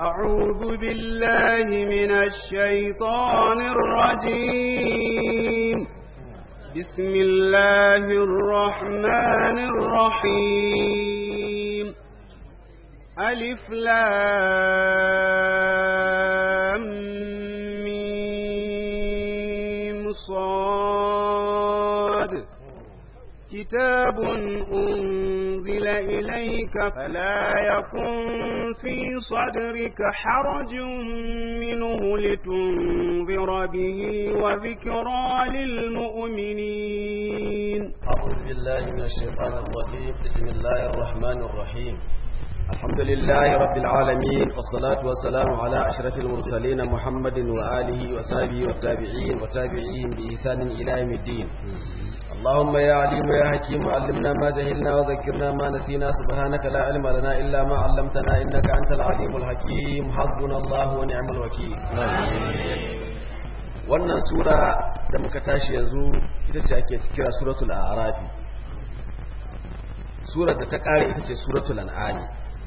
أعوذ بالله من الشيطان الرجيم بسم الله الرحمن الرحيم ألف لام ميم صاد كتاب أنزل إليك فلا يكن في صدرك حرج منه لتنذر به وذكرى للمؤمنين أعوذ بالله من الشيطان الرجيم بسم الله الرحمن الرحيم الحمد لله رب العالمين والصلاة والسلام على أشرف المرسلين محمد وآله وصحبه والتابعين وتابعين بإحسان إلى يوم الدين اللهم يا عليم يا حكيم علمنا ما جهلنا وذكرنا ما نسينا سبحانك لا علم لنا إلا ما علمتنا إنك أنت العليم الحكيم حسبنا الله ونعم الوكيل wannan sura da muka tashi yanzu ita ce ake kira suratul a'rafi surar da ta kare ita ce suratul an'ami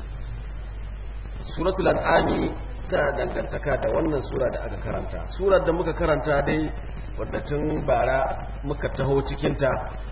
suratul an'ami tana dangantaka da wannan sura da aka karanta surar da muka karanta dai wadda tun bara muka taho cikinta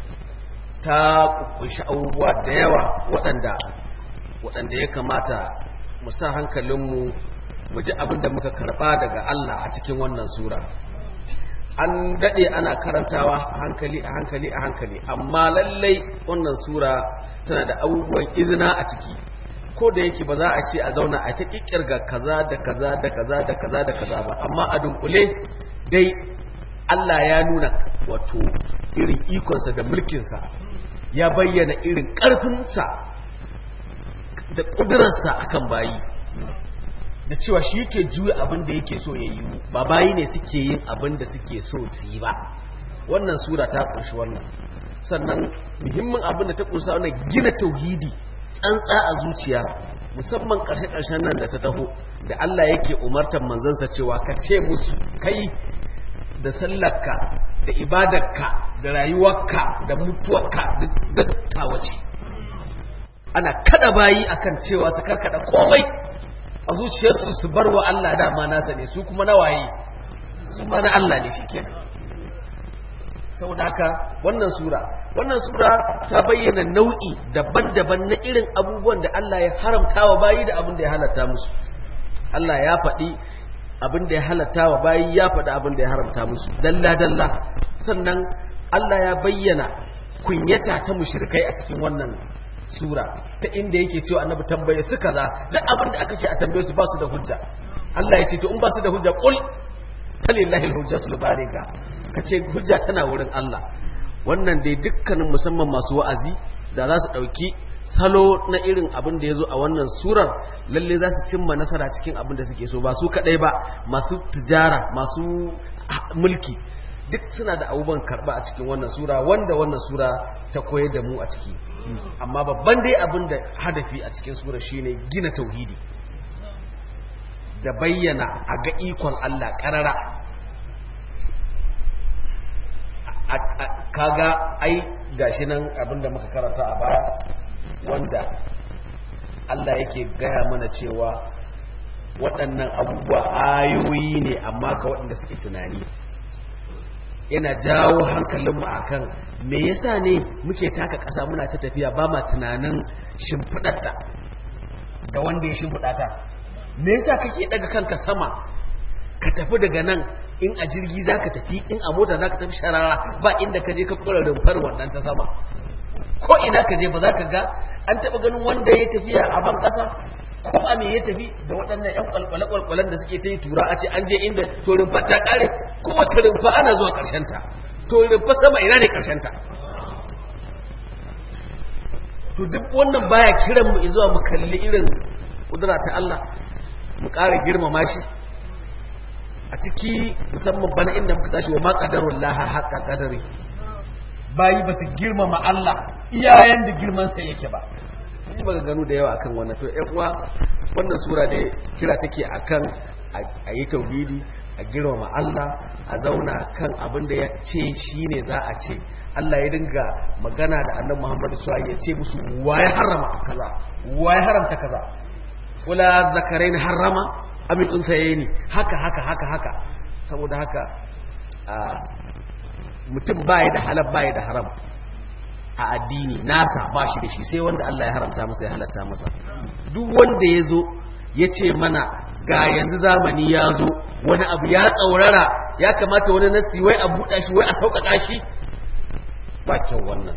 ta kunshi abubuwa da yawa waɗanda waɗanda ya kamata mu sa hankalinmu mu ji abin da muka karɓa daga Allah a cikin wannan sura an daɗe ana karantawa a hankali a hankali a hankali amma lallai wannan sura tana da abubuwan izina a ciki ko da yake ba za a ce a zauna a ta ƙirƙirga kaza da kaza da kaza da kaza da kaza ba amma a dunkule dai Allah ya nuna wato irin ikonsa da mulkinsa ya bayyana irin ƙarfinsa da ƙudurarsa akan bayi da cewa shi yake juya abin da yake so ya yi ba bayi ne suke yin abin da suke so su yi ba wannan sura ta ƙunshi wannan sannan muhimmin abin da ta ƙunsa wannan gina tauhidi tsantsa a zuciya musamman ƙarshe-ƙarshen nan da ta taho da Allah yake umartar manzansa cewa ka ce musu kai da sallarka da ibadarka da rayuwarka da mutuwarka duk tawace ana kada bayi akan cewa su karkada komai a zuciyarsu su bar wa Allah dama nasa ne su kuma na waye su ma na Allah ne shi kenan saboda haka wannan sura wannan sura ta bayyana nau'i daban-daban na irin abubuwan da Allah ya haramta wa bayi da abin da ya halatta musu Allah ya faɗi abin da ya halatta wa bayi ya faɗi abin da ya haramta musu dalla-dalla sannan Allah ya bayyana kunyata ta mushrikai a cikin wannan sura ta inda yake cewa annabi tambaye su kaza duk abin da aka ce a tambaye su ba su da hujja Allah ya ce to in ba su da hujja qul talillahi alhujjatul baligha kace hujja tana wurin Allah wannan dai dukkanin musamman masu wa'azi da za su dauki salo na irin abin da ya zo a wannan surar lalle za su cimma nasara cikin abin da suke so ba su kadai ba masu tijara masu mulki duk suna da abubuwan karba a cikin wannan sura wanda wannan sura ta koyar da mu a ciki amma babban dai abin da hadafi a cikin sura shine gina tauhidi da bayyana a ga ikon Allah karara kaga ai gashi nan abin da muka karanta a baya wanda Allah yake gaya mana cewa waɗannan abubuwa ayoyi ne amma ka waɗanda suke tunani yana jawo hankalinmu akan me yasa ne muke taka ƙasa muna ta tafiya ba ma tunanin shimfiɗarta da wanda ya shimfiɗata me yasa kake daga kanka sama ka tafi daga nan in a jirgi za ka tafi in a mota za ka tafi sharara ba inda ka je ka kura rumfar wannan ta sama ko ina ka je ba za ka ga an taɓa ganin wanda ya tafiya a ban ƙasa ko a me ya tafi da waɗannan ƴan kwalkwale-kwalkwalen da suke ta yi tura a ce an je inda to rumfa ta ƙare kowace rumfa ana zuwa ƙarshen ta to rumfa sama ina ne ƙarshen ta to duk wannan baya kiran mu zuwa mu kalli irin kudura ta Allah mu ƙara girmama shi a ciki musamman bana inda muka tashi wa ma qadarullah haqqa qadari bayi ba su girmama Allah iyayen da girman sa yake ba mun yi maganganu da yawa akan wannan to ƴan uwa wannan sura da kira take akan a yi tauhidi a girmama Allah a zauna kan abin da ya ce shine za a ce Allah ya dinga magana da annabi Muhammad sallallahu ya ce musu wa ya harama kaza wa ya haramta kaza wala zakarain harrama amin unsayeni haka haka haka haka saboda haka mutum baya da halal baya da haram a addini nasa ba shi da shi sai wanda Allah ya haramta masa ya halatta masa duk wanda ya zo ya ce mana ga yanzu zamani ya zo wani abu ya tsaurara ya kamata wani nasi wai a buɗa shi wai a sauƙaƙa shi ba kyau wannan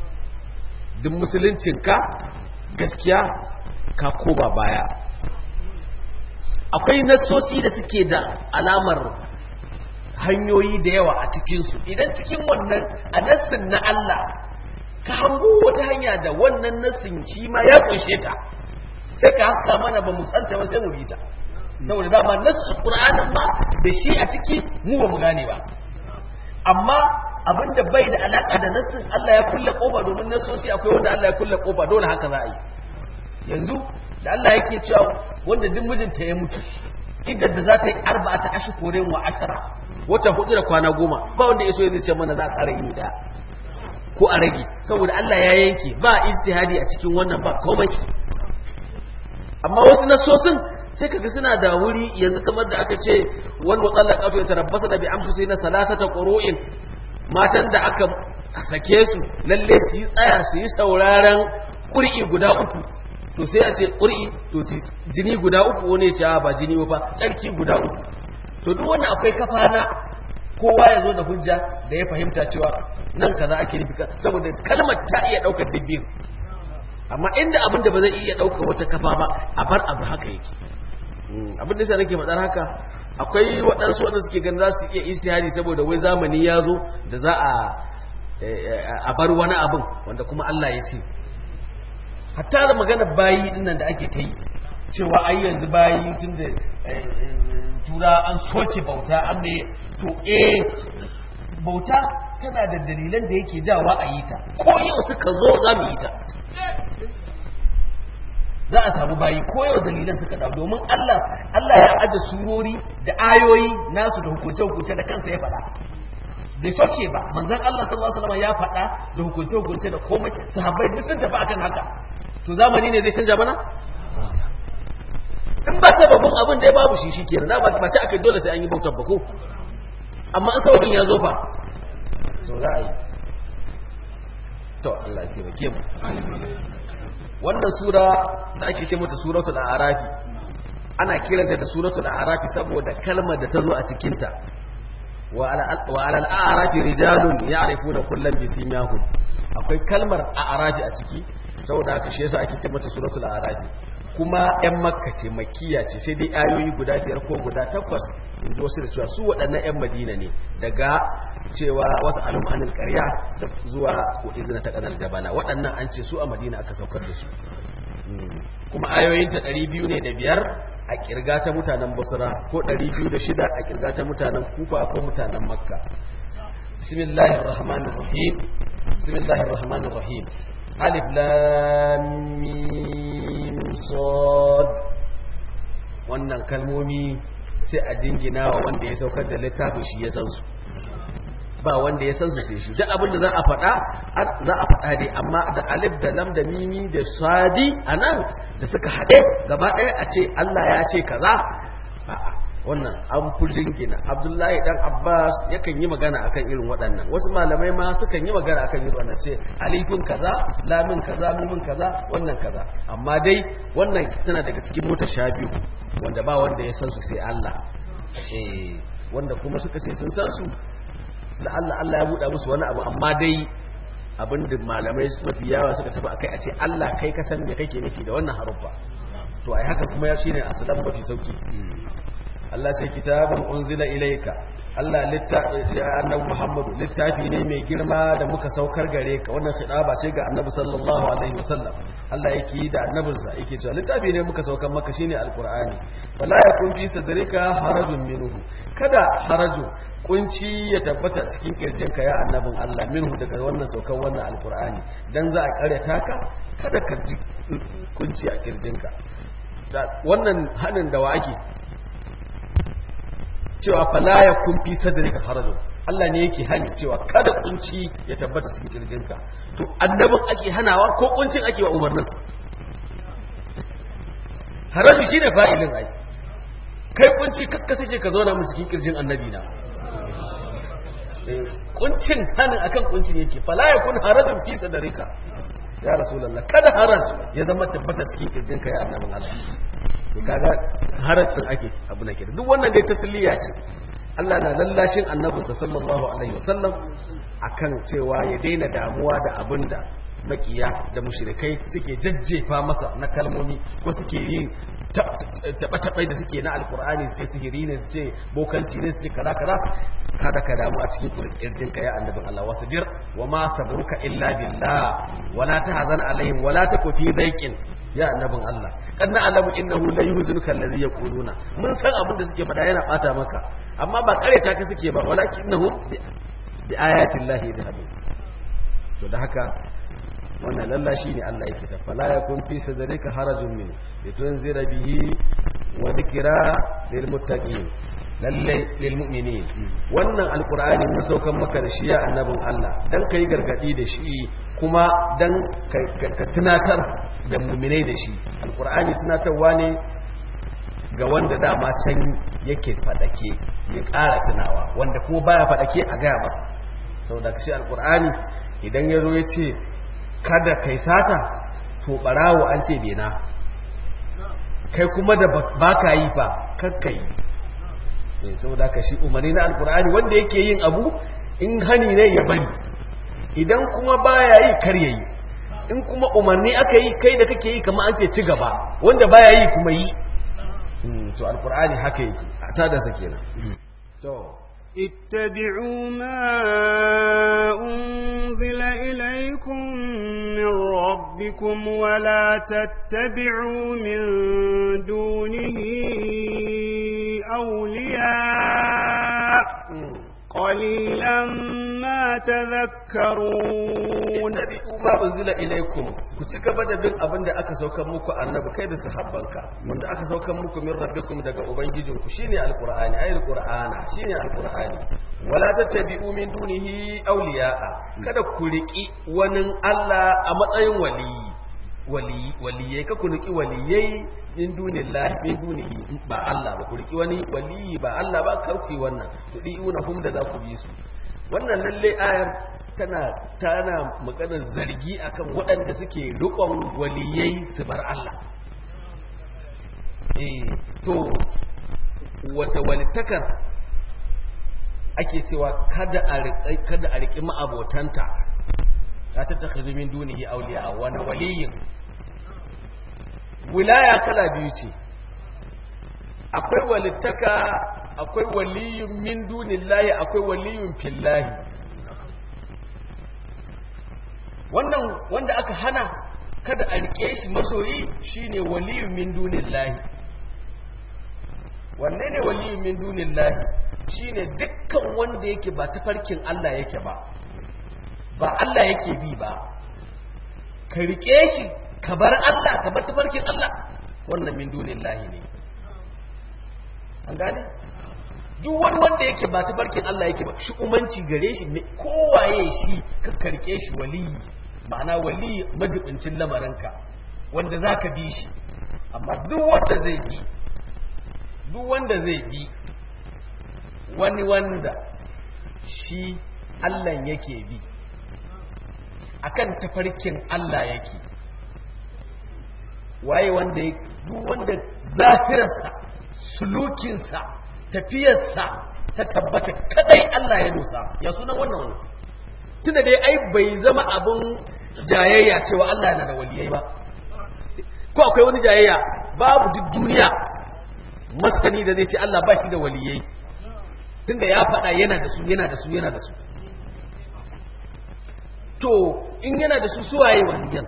duk musuluncinka gaskiya ka koba baya akwai nasosi da suke da alamar hanyoyi da yawa a cikinsu idan cikin wannan a nassin na Allah ka hango wata hanya da wannan nassin shi ma ya kunshe ta sai ka haska mana ba mu tsanta ba sai mu bi ta saboda dama nassu qur'anin ma da shi a ciki mu ba mu gane ba amma abinda bai da alaka da nassin Allah ya kulle kofa domin nassosi akwai wanda Allah ya kulle kofa dole haka za a yi yanzu da Allah yake cewa wanda duk mijinta ya mutu idan da za ta yi arba'ata ashkurin wa ashara wata hudu da kwana goma ba wanda ya so ya ce mana za a ƙara yi da ko a rage saboda Allah ya yanke ba ijtihadi a cikin wannan ba komai amma wasu nasosin sai kaga suna da wuri yanzu kamar da aka ce wal mutallaqatu yatarabbasa da bi anfusihina salasata qurun matan da aka sake su lalle su yi tsaya su yi sauraron ƙuri'i guda uku to sai a ce ƙuri'i to su jini guda uku wani ya ce ba jini ba tsarki guda uku to duk wannan akwai kafa na kowa ya zo da hujja da ya fahimta cewa nan kaza ake nufi saboda kalmar ta iya ɗaukar dubbin amma inda abin da ba zai iya ɗaukar wata kafa ba a bar abu haka yake abin da yasa nake faɗar haka akwai waɗansu wanda suke ganin za su iya istihari saboda wai zamani ya zo da za a a bar wani abin wanda kuma Allah ya ce hatta da magana bayi dinnan da ake ta yi cewa ai yanzu bayi tun da tura an soke bauta an ne to eh bauta tana da dalilan da yake jawa a yi ta ko yau suka zo za mu yi ta za a samu bayi ko yau dalilan suka dawo domin Allah Allah ya aje surori da ayoyi nasu da hukunce hukunce da kansa ya faɗa bai soke ba manzon Allah sallallahu alaihi wasallam ya faɗa da hukunce hukunce da komai sahabbai duk sun tafi akan haka to zamani ne zai canja mana in ba sababin abin da ya babu shi shi kenan na ba ce aka dole sai an yi bautar ba ko amma an sababin ya zo fa so za a yi to Allah ya taimake mu wannan sura da ake ce mata suratul a'rafi ana kiranta da suratul a'rafi saboda kalmar da ta zo a cikin ta wa ala al-a'rafi rijalun ya'rifuna kullam bi simahum akwai kalmar a'rafi a ciki saboda haka shi yasa ake ce mata suratul a'rafi kuma yan makka ce makkiya ce sai dai ayoyi guda biyar ko guda takwas in ji wasu da cewa su waɗannan yan madina ne daga cewa wasu alim anil ƙarya da zuwa ko izina ta ƙanar jabala waɗannan an ce su a madina aka saukar da su kuma ayoyinta ɗari biyu ne da biyar a ƙirga ta mutanen basra ko ɗari biyu da shida a ƙirga ta mutanen kufa ko mutanen makka bismillahir rahmanir rahim bismillahir rahmanir rahim alif lam mim sad wannan kalmomi sai a jingina wa wanda ya saukar da littafin shi ya san su ba wanda ya san su sai shi duk abin da za a faɗa za a faɗa dai amma da alif da lam da mimi da sadi anan da suka haɗe gaba ɗaya a ce Allah ya ce kaza a'a wannan an furjin gina abdullahi dan abbas yakan yi magana akan irin waɗannan wasu malamai ma sukan yi magana akan irin wannan ce alifin kaza lamin kaza mimin kaza wannan kaza amma dai wannan tana daga cikin mota sha biyu wanda ba wanda ya san su sai Allah eh wanda kuma suka ce sun san su da Allah Allah ya buɗa musu wani abu amma dai abin da malamai mafi yawa suka tafi akai a ce Allah kai ka san me kake nufi da wannan haruffa to ai haka kuma ya shine asalan mafi sauki Allah ce kitabun unzila ilayka Allah littafi annabi Muhammadu littafi ne mai girma da muka saukar gare ka wannan shidaba ce ga annabi sallallahu alaihi wasallam Allah yake yi da annabinsa yake cewa littafi ne muka saukar maka shine alqur'ani wala yakun fi sadrika harajun minhu kada haraju kunci ya tabbata cikin kirjinka ya annabin Allah minhu daga wannan saukar wannan alqur'ani dan za a karyata ka kada ka ji kunci a kirjinka wannan hanin da wa ake cewa fala ya kun fi sadrika harajun Allah ne yake hani cewa kada kunci ya tabbata cikin kirjinka to annabin ake hanawa ko kuncin ake wa umarnin haraju shine fa'ilin ai kai kunci kakka sake ka zauna mu cikin kirjin annabi na kuncin hanin akan kuncin yake fala yakun harajun fi sadrika ya rasulullah kada haraj ya zama tabbata cikin kirjin ka ya annabin Allah to kaga haraj din ake abu nake duk wannan dai tasliya ce Allah na lallashin annabinsa sallallahu alaihi wasallam akan cewa ya daina damuwa da abinda makiya da mushrikai suke jajjefa masa na kalmomi ko suke yin taɓa-taɓai da suke na alkur'ani sai sihiri ne ce bokanci ne sai kaza kaza kada ka damu a cikin kirjin ka ya annabin Allah wasu jir wa ma sabruka illa billah wala tahzan alaihim wala taku fi daiqin ya annabin Allah kad na'lamu innahu la yuhzinuka alladhi yaquluna mun san abin da suke faɗa yana bata maka amma ba kare ta ka suke ba walakinnahu bi ayati llahi yajhadun to da haka wannan lalla shi ne Allah yake safa la yakun fi sadrika harajun min litunzira bihi wa dhikra lil muttaqin lalle lil mu'minin wannan alqur'ani mun saukan maka da shi ya annabin Allah dan kai gargadi da shi kuma dan ka tunatar da mu'minai da shi alqur'ani tunatarwa ne ga wanda dama can yake fadake ya ƙara tunawa wanda kuma baya fadake a gaya masa saboda kashi alqur'ani idan ya zo ya ce kada kai sata to barawo an ce bena kai kuma da baka yi fa kakka yi eh saboda ka shi umarni na alkur'ani wanda yake yin abu in hani ne ya bari idan kuma baya yi kar yayi in kuma umarni aka yi kai da kake yi kamar an ce ci gaba wanda baya yi kuma yi to alkur'ani haka yake a tada sa kenan to اتبعوا ما أنزل إليكم من ربكم ولا تتبعوا من دونه أولياء قليلا ما تذكرون اتبعوا ما أنزل إليكم كتك بدا بين أبن أكا سوكا موكو النبي كيد سحبانك من أكا سوكا موكو من ربكم دقا أبنجيجم شيني القرآن أي القرآن شيني القرآن ولا تتبعوا من دونه أولياء kada ku riƙi wani Allah a matsayin waliyi waliyai ka ku riƙi waliyai min dunillahi min dunihi ba Allah ba ku riƙi wani waliyi ba Allah ba kar ku yi wannan ku di una hum da za ku bi su wannan lalle ayar tana tana maganar zargi akan waɗanda suke riƙon waliyai su bar Allah eh to wace walittakar ake cewa kada a riƙi kada a riƙi ma'abotanta ta ta takhidhu min dunihi awliya wa waliyin wilaya kala biyu ce akwai walittaka akwai waliyun min dunillahi akwai waliyun fillahi wannan wanda aka hana kada a rike shi masoyi shine waliyun min dunillahi wanne ne waliyun min dunillahi shine dukkan wanda yake ba tafarkin Allah yake ba ba Allah yake bi ba ka rike shi ka bar Allah ka bar tafarkin Allah wannan min dunillahi ne an gane duk wani wanda yake ba tafarkin Allah yake ba shi umanci gare shi kowaye shi ka karke shi waliyi ma'ana waliyi majibincin lamarinka wanda za ka bi shi amma duk wanda zai bi duk wanda zai bi wani wanda shi Allah yake bi akan tafarkin Allah yake waye wanda ya duk wanda zafirarsa sulukinsa tafiyarsa ta tabbata kadai Allah ya dosa ya sunan wannan wani tunda dai ai bai zama abun jayayya cewa Allah yana da waliyai ba ko akwai wani jayayya babu duk duniya maskani da zai ce Allah ba shi da waliyai tunda ya faɗa yana da su yana da su yana da su to in yana da su suwaye waliyan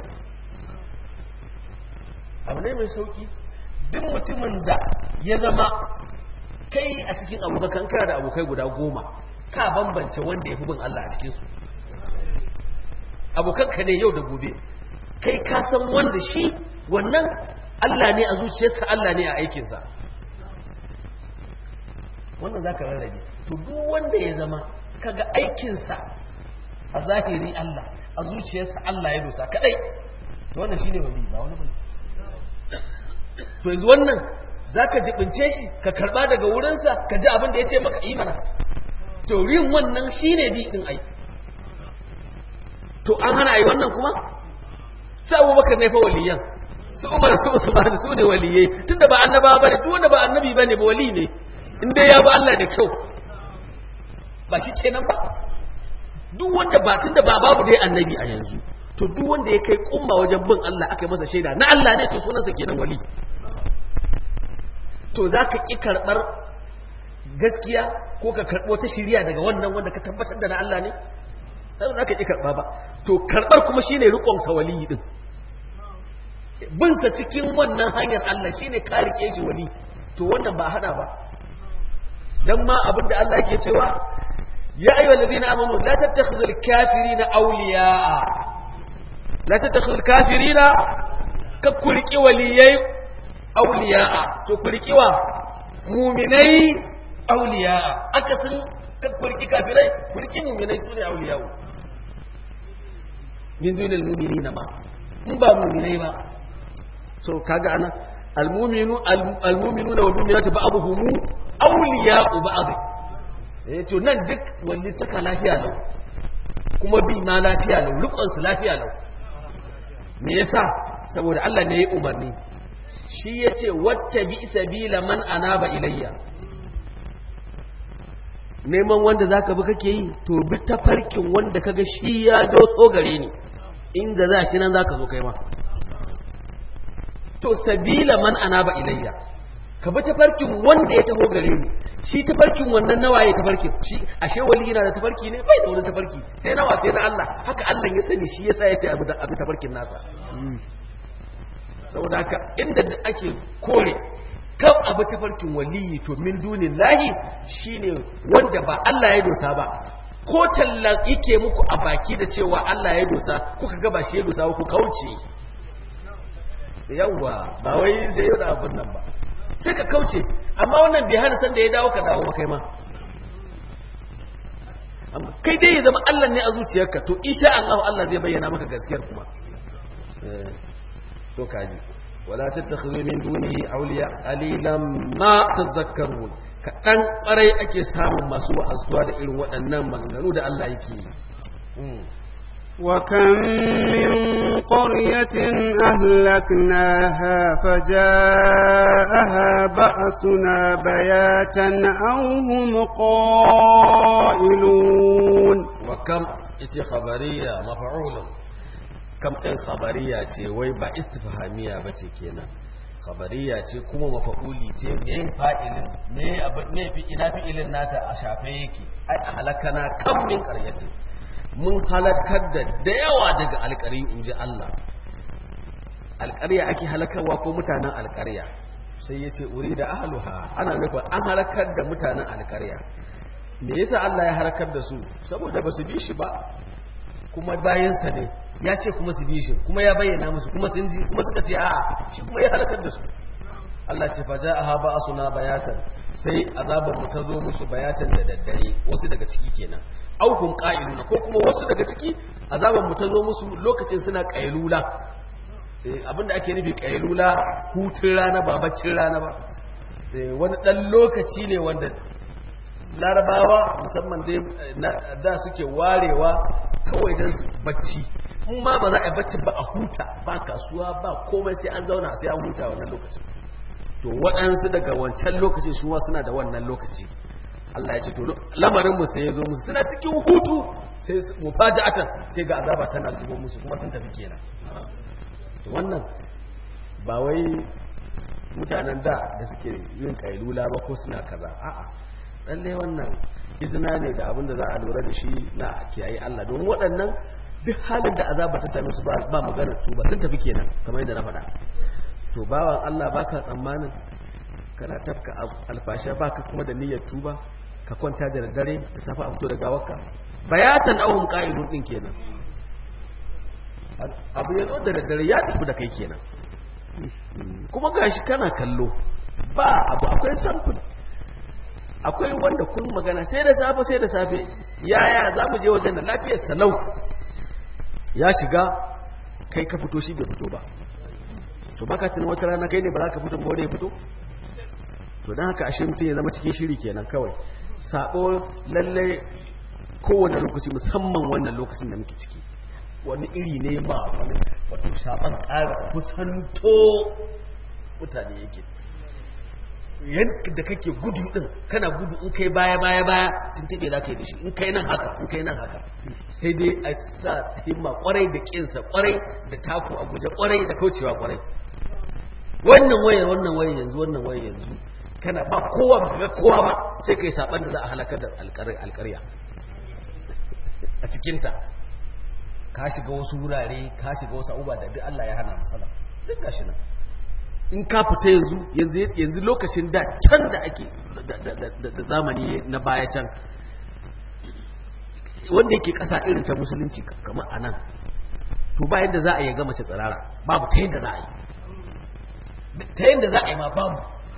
abu ne mai sauki duk mutumin da ya zama kai a cikin abokan kana da abokai guda goma ka bambance wanda ya fi bin Allah a cikinsu abokanka ne yau da gobe kai ka san wanda shi wannan Allah ne a zuciyarsa Allah ne a aikinsa wannan za ka rarrabe to duk wanda ya zama kaga aikinsa a zahiri Allah a zuciyarsa Allah ya dosa kadai to wannan shine wali ba wani bane to yanzu wannan za ka jibince shi ka karba daga wurinsa ka ji abin da ya ce maka imana to yin wannan shi ne bi ɗin ai to an hana ai wannan kuma sai abubakar ne fa waliyan su umar su usman su ne waliyai tunda ba annaba ba ne duk wanda ba annabi ba ne ba wali ne in dai ya ba Allah da kyau ba shi kenan ba duk wanda ba tunda ba babu dai annabi a yanzu to duk wanda ya kai kumma wajen bin Allah aka yi masa shaida na Allah ne to sunansa kenan wali to za ka ƙi karɓar gaskiya ko ka karɓo ta shirya daga wannan wanda ka tabbatar da na Allah ne sai za ka ƙi karɓa ba to karɓar kuma shine riƙon sa wali din bin sa cikin wannan hanyar Allah shine ka rike shi wali to wannan ba hada ba dan ma abin da Allah yake cewa ya ayyuhal ladina amanu la tattakhidhul kafirina awliya'a la tattakhidhul kafirina ka kurki waliyai awliya'a to kurki wa mu'minai awliya'a akasin ka kurki kafirai kurki mu'minai sune awliya'u min dunil mu'minina ma in ba mu'minai ba so kaga ana almuminu almuminu na walmuminu ta ba'abuhum awliya'u ba'd eh to nan duk walli taka lafiya lau kuma bi ma lafiya lau rukun su lafiya lau me yasa saboda Allah ne ya umarni shi yace wattabi sabila man anaba ilayya neman wanda zaka bi kake yi to bi tafarkin wanda kaga shi ya dotso gare ni inda za shi nan zaka zo kai ma to sabila man anaba ilayya ka bi tafarkin wanda ya taho gare ni shi tafarkin wannan nawa ya tafarkin shi ashe wali yana da tafarki ne bai da wani tafarki sai nawa sai na Allah haka Allah ya sani shi yasa ya ce abu da abu tafarkin nasa saboda haka inda ake kore kan abu tafarkin waliyi to min dunin lahi shine wanda ba Allah ya dosa ba ko tallan yake muku a baki da cewa Allah ya dosa kuka ga ba shi ya dosa ku kauce yawwa ba wai sai yau da abin nan ba sai ka kauce amma wannan bai hana san da ya dawo ka dawo ba kai ma kai dai ya zama Allah ne a zuciyarka to insha Allah Allah zai bayyana maka gaskiyar kuma to kaji wala tattakhidhu min dunihi awliya qalilan ma tadhakkarun kaɗan ƙwarai ake samun masu wa'azuwa da irin waɗannan maganganu da Allah yake yi وكم من قرية أهلكناها فجاءها بأسنا بياتا أو هم قائلون وكم ita khabariya mafa'ulun kam ɗin khabariya ce wai ba istifhamiya ba ce kenan khabariya ce kuma mafa'uli ce me fa'ilin me abin ne fi ina fi'ilin nata a shafe yake ai halakana kam min qaryatin mun halakar da da yawa daga alƙari in ji Allah alƙarya ake halakarwa ko mutanen alƙarya sai ya ce uri da ahaluha ana nufin an halakar da mutanen alƙarya me yasa Allah ya halakar da su saboda ba su bi shi ba kuma bayansa ne ya ce kuma su bi shi kuma ya bayyana musu kuma sun ji kuma suka ce a'a shi kuma ya halakar da su Allah ce fa ja'aha ba'suna bayatan sai azabar mu ta zo musu bayatan da daddare wasu daga ciki kenan auhum qa'iluna ko kuma wasu daga ciki azaban mu ta zo musu lokacin suna qailula eh abinda ake nufi qailula hutun rana ba baccin rana ba eh wani dan lokaci ne wanda larabawa musamman dai da suke warewa kawai dan su bacci in ma ba za a yi bacci ba a huta ba kasuwa ba komai sai an zauna sai an huta wannan lokacin to waɗansu daga wancan lokacin shuwa suna da wannan lokaci Allah ya ce to lamarin mu sai ya zo musu suna cikin hutu sai mufaja'atan sai ga azaba tana zubo musu kuma sun tafi kenan to wannan ba wai mutanen da da suke yin kailula ba ko suna kaza a'a lalle wannan izina ne da abin da za a lura da shi na kiyaye Allah don waɗannan duk halin da azaba ta same su ba maganar tuba sun tafi kenan kamar yadda na faɗa to bawan Allah baka tsammanin kana tafka alfasha baka kuma da niyyar tuba ka kwanta da dare da safa a fito da gawarka bayatan ahum qa'idun din kenan abu ya zo da daddare ya tafi da kai kenan kuma gashi kana kallo ba abu akwai samfur akwai wanda kun magana sai da safe sai da safe yaya za mu je wajen da lafiyar salau ya shiga kai ka fito shi bai fito ba to baka tunan wata rana kai ne ba za ka fito ba ya fito to don haka ashe mutum ya zama cikin shiri kenan kawai sabo lalle kowane lokaci musamman wannan lokacin da muke ciki wani iri ne ba wani wato saban ƙara kusanto mutane yake yadda kake gudu din kana gudu in kai baya baya baya tuntube za ka yi da shi in kai nan haka in kai nan haka sai dai a sa himma kwarai da kinsa kwarai da taku a guje kwarai da kaucewa kwarai wannan wayar wannan wayar yanzu wannan wayar yanzu kana ba kowa ba ga kowa ba sai kai saban da za a halakar da alƙarya a cikinta ka shiga wasu wurare ka shiga wasu abubuwa da duk Allah ya hana masala duk gashi nan in ka fita yanzu yanzu yanzu lokacin da can da ake da zamani na baya can wanda yake ƙasa irin ta musulunci kamar a nan to ba yadda za a yi ga mace tsirara babu ta yadda za a yi ta yadda za a yi ma babu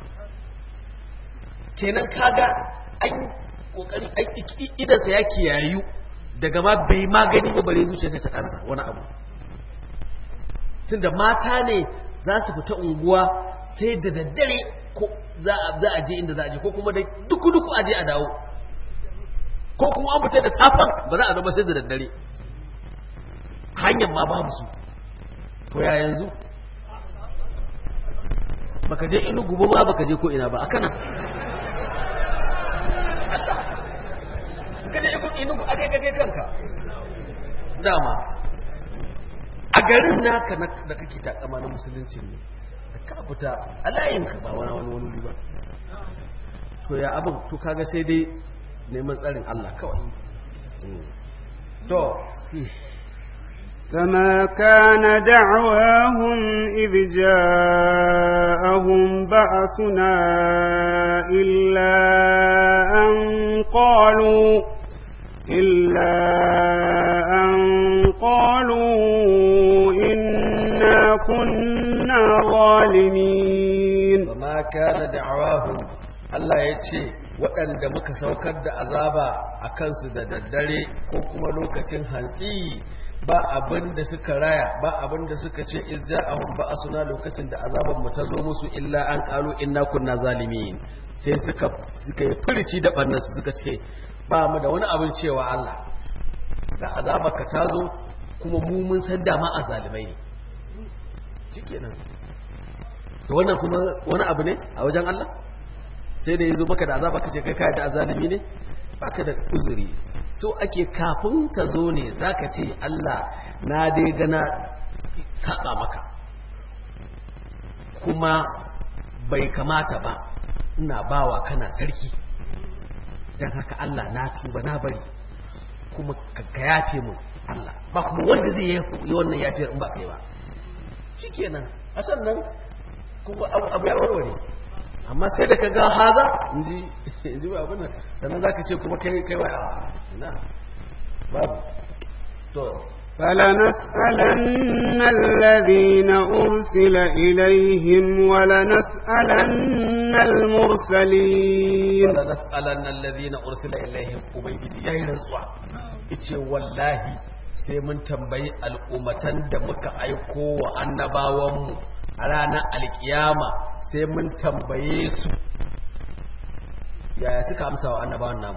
kenan kaga an kokari idansa ya kiyayu daga ma bai magani ba bare zuciyarsa ta kansa wani abu tunda mata ne za su fita unguwa sai da daddare ko za a je inda za a je ko kuma da duku duku a je a dawo ko kuma an fita da safan ba za a zama sai da daddare hanyar ma babu su to ya yanzu baka je inugu ba baka je ko ina ba akana kada ya kuɗi nuku a kai kanka dama a garin naka da kake takama na musulunci ne da ka fita a layinka ba wani wani wani ba to ya abin to kaga sai dai neman tsarin Allah kawai to فما كان دعواهم إذ جاءهم بأسنا إلا أن قالوا إلا أن قالوا إنا كنا ظالمين وما كان دعواهم Allah ya ce waɗanda muka saukar da azaba a kansu da daddare ko kuma lokacin hantsi ba abin da suka raya ba abin da suka ce izza ahum ba asuna lokacin da azaban mu ta zo musu illa an qalu inna kunna zalimin sai suka suka yi furici da bannan su suka ce ba mu da wani abin cewa Allah da azabaka ta zo kuma mu mun san dama a zalimai ne shikenan to wannan kuma wani abu ne a wajen Allah sai da yanzu maka da azaba kace kai kai da azalimi ne baka da uzuri so ake kafin ta zo ne zaka ce Allah na dai gana saba maka kuma bai kamata ba ina bawa kana sarki dan haka Allah na tuba na bari kuma ka yafe mu Allah ba kuma wanda zai yi wannan yafiyar in ba kai ba shikenan a sannan kuma abu ya warware amma sai da ka ga haza inji inji ba abin nan sannan zaka ce kuma kai kai wa ina babu to فلنسألن الذين أرسل إليهم ولنسألن المرسلين ولنسألن الذين أرسل إليهم ubangiji yayin rantsuwa yace wallahi sai mun tambayi al'ummatan da muka aiko wa annabawanmu a ranar alkiyama sai mun tambaye su yaya suka amsa wa annabawan namu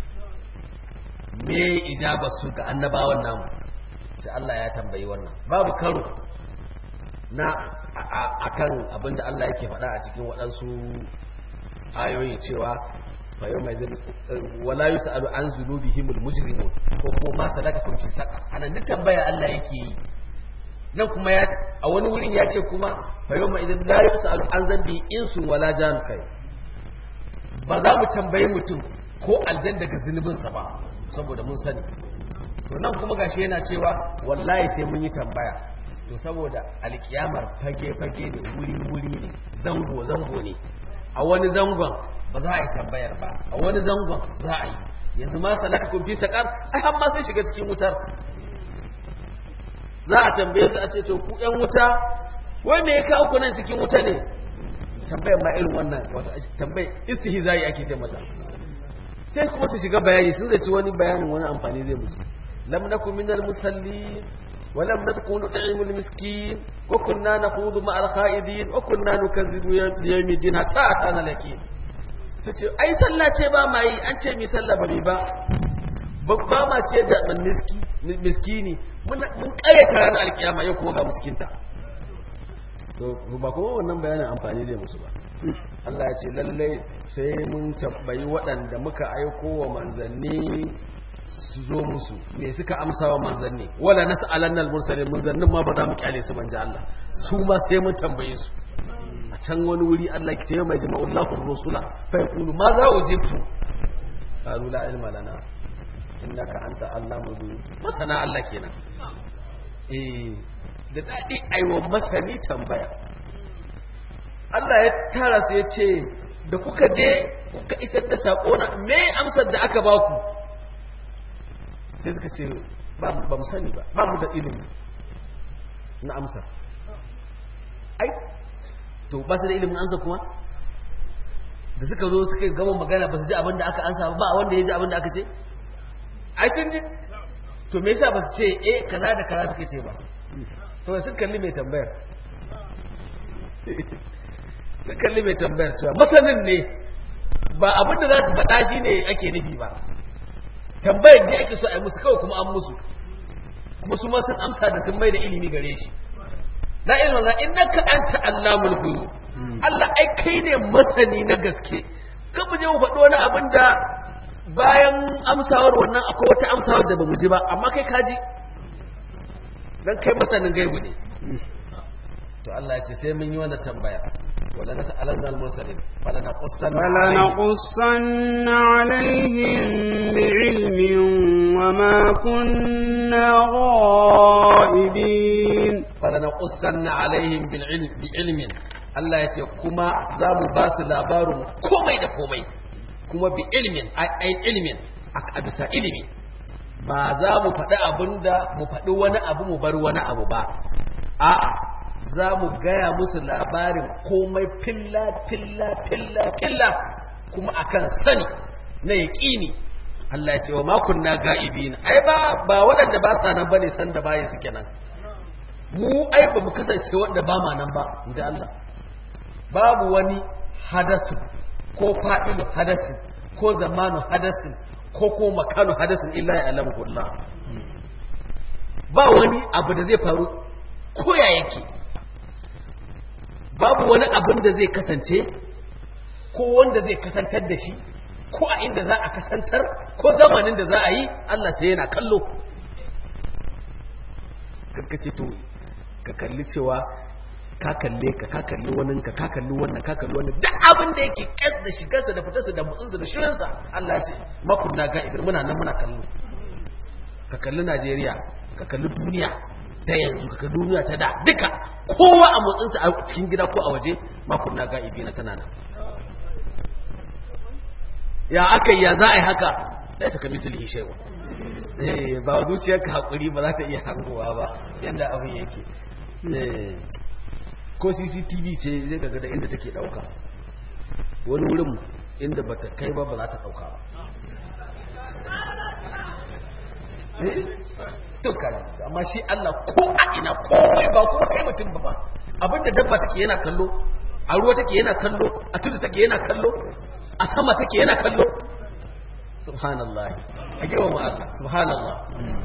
me ijaba su ga annabawan namu sai Allah ya tambayi wannan babu karo na akan abinda Allah yake faɗa a cikin waɗansu ayoyi cewa fa yau mai zai wala yus'alu an zunubihimul mujrimun ko kuma ma salakakum fi saqar anan duk tambaya Allah yake yi nan kuma ya a wani wurin ya ce kuma fa yau idan la yusalu an zambi insu wala jan kai ba za mu tambayi mutum ko aljan daga zunubinsa ba saboda mun sani to nan kuma gashi yana cewa wallahi sai mun yi tambaya to saboda alkiyamar fage fage ne wuri wuri ne zango zango ne a wani zangon ba za a yi tambayar ba a wani zangon za a yi yanzu ma salaka kun fi sakar ai har ma sai shiga cikin wutar za a tambaye su a ce to ku yan wuta wai me ya kawo ku nan cikin wuta ne tambayar ma irin wannan wato tambayar istihzai ake ce mata sai kuma su shiga bayani sun zaci wani bayanin wani amfani zai musu lam nakum minal musalli ولم نكن نطعم المسكين وكنا نخوض مع الخائدين وكنا نكذب بيوم الدين حتى أتانا اليقين tace ai sallah ce ba ma yi an ce mi sallah ba mi ba ba ma ce da miski miskini mun kare ta ranar alkiyama yau kuma ga miskinta to ba kuma wannan bayanin amfani da musu ba Allah ya ce lallai sai mun tabbayi waɗanda muka aiko wa manzanni su zo musu me suka amsa wa manzanni wala nas'alanna al-mursalin manzannin ma ba za mu kyale su manja Allah su ma sai mun tambaye su a can wani wuri Allah ke mai jama'ul lahu rusula fa yaqulu ma za ujibtu qalu la ilma lana innaka anta allamul ghuyub masana Allah kenan eh da dadi aiwa masani tambaya Allah ya tara su ya ce da kuka je kuka isar da sako na me amsar da aka baku sai suka ce ba mu sani ba ba mu da ilimi na amsa ai to ba su da ilimin amsa kuma da suka zo suka gama magana ba su ji abin da aka ansa ba wanda ya ji abin da aka ce ai sun ji to me yasa ba su ce eh kaza da kaza suka ce ba to sun kalli mai tambayar sun kalli mai tambayar cewa masanin ne ba abin da za su faɗa shi ne ake nufi ba tambayar da ake so a yi musu kawai kuma an musu kuma su ma sun amsa da sun mai da ilimi gare shi la ilma la innaka anta allamul ghuyub Allah ai kai ne masani na gaske kan mu je mu faɗi wani abin da bayan amsawar wannan akwai wata amsawar da bamu ji ba amma kai ka ji dan kai masanin gaibu ne to Allah ya ce sai mun yi wannan tambaya wala nas'alanna al-mursalin fala naqussanna فلنقصن عليهم بعلم وما كنا غائبين fala naqussanna alaihim bil ilm bi ilmin Allah ya ce kuma za mu ba su labarin komai da komai kuma bi ilmin ai ilmin a bisa ilimi ba za mu faɗi abinda mu faɗi wani abu mu bar wani abu ba a'a za mu gaya musu labarin komai filla filla filla filla kuma akan sani na yaƙini Allah ya ce wa makon na ga'ibin ai ba ba waɗanda ba sa nan bane san da bayan suke nan mu ai ba mu kasance wanda ba ma nan ba inji Allah babu wani hadasu ko fa'ilu hadasin ko zamanu hadasin ko ko makanu hadasin illa ya alamu Allah ba wani abu da zai faru ko ya yake babu wani abin da zai kasance ko wanda zai kasantar da shi ko a inda za a kasantar ko zamanin da za a yi Allah sai yana kallo karkace to ka kalli cewa ka kalle ka ka kalli wannan ka ka kalli wannan ka kalli wannan duk abin da yake kas da shigarsa da fitarsa da mutsinsa da shirinsa Allah ce makunna ga idan muna nan muna kallo ka kalli Najeriya ka kalli duniya ta yanzu ka kalli duniya ta da duka kowa a motsinsa a cikin gida ko a waje makunna ga ibina tana nan ya aka yi ya za a yi haka da saka misali shewa ba zuciyarka hakuri ba za ta iya hangowa ba yadda abin yake ko cctv ce zai daga da inda take dauka wani wurin inda ba ta kai ba ba za ta dauka ba dukkan amma shi Allah ko a ina komai ba kuma kai mutum ba ba abinda dabba take yana kallo a ruwa take yana kallo a tudu take yana kallo a sama take yana kallo subhanallah a girma Allah subhanallah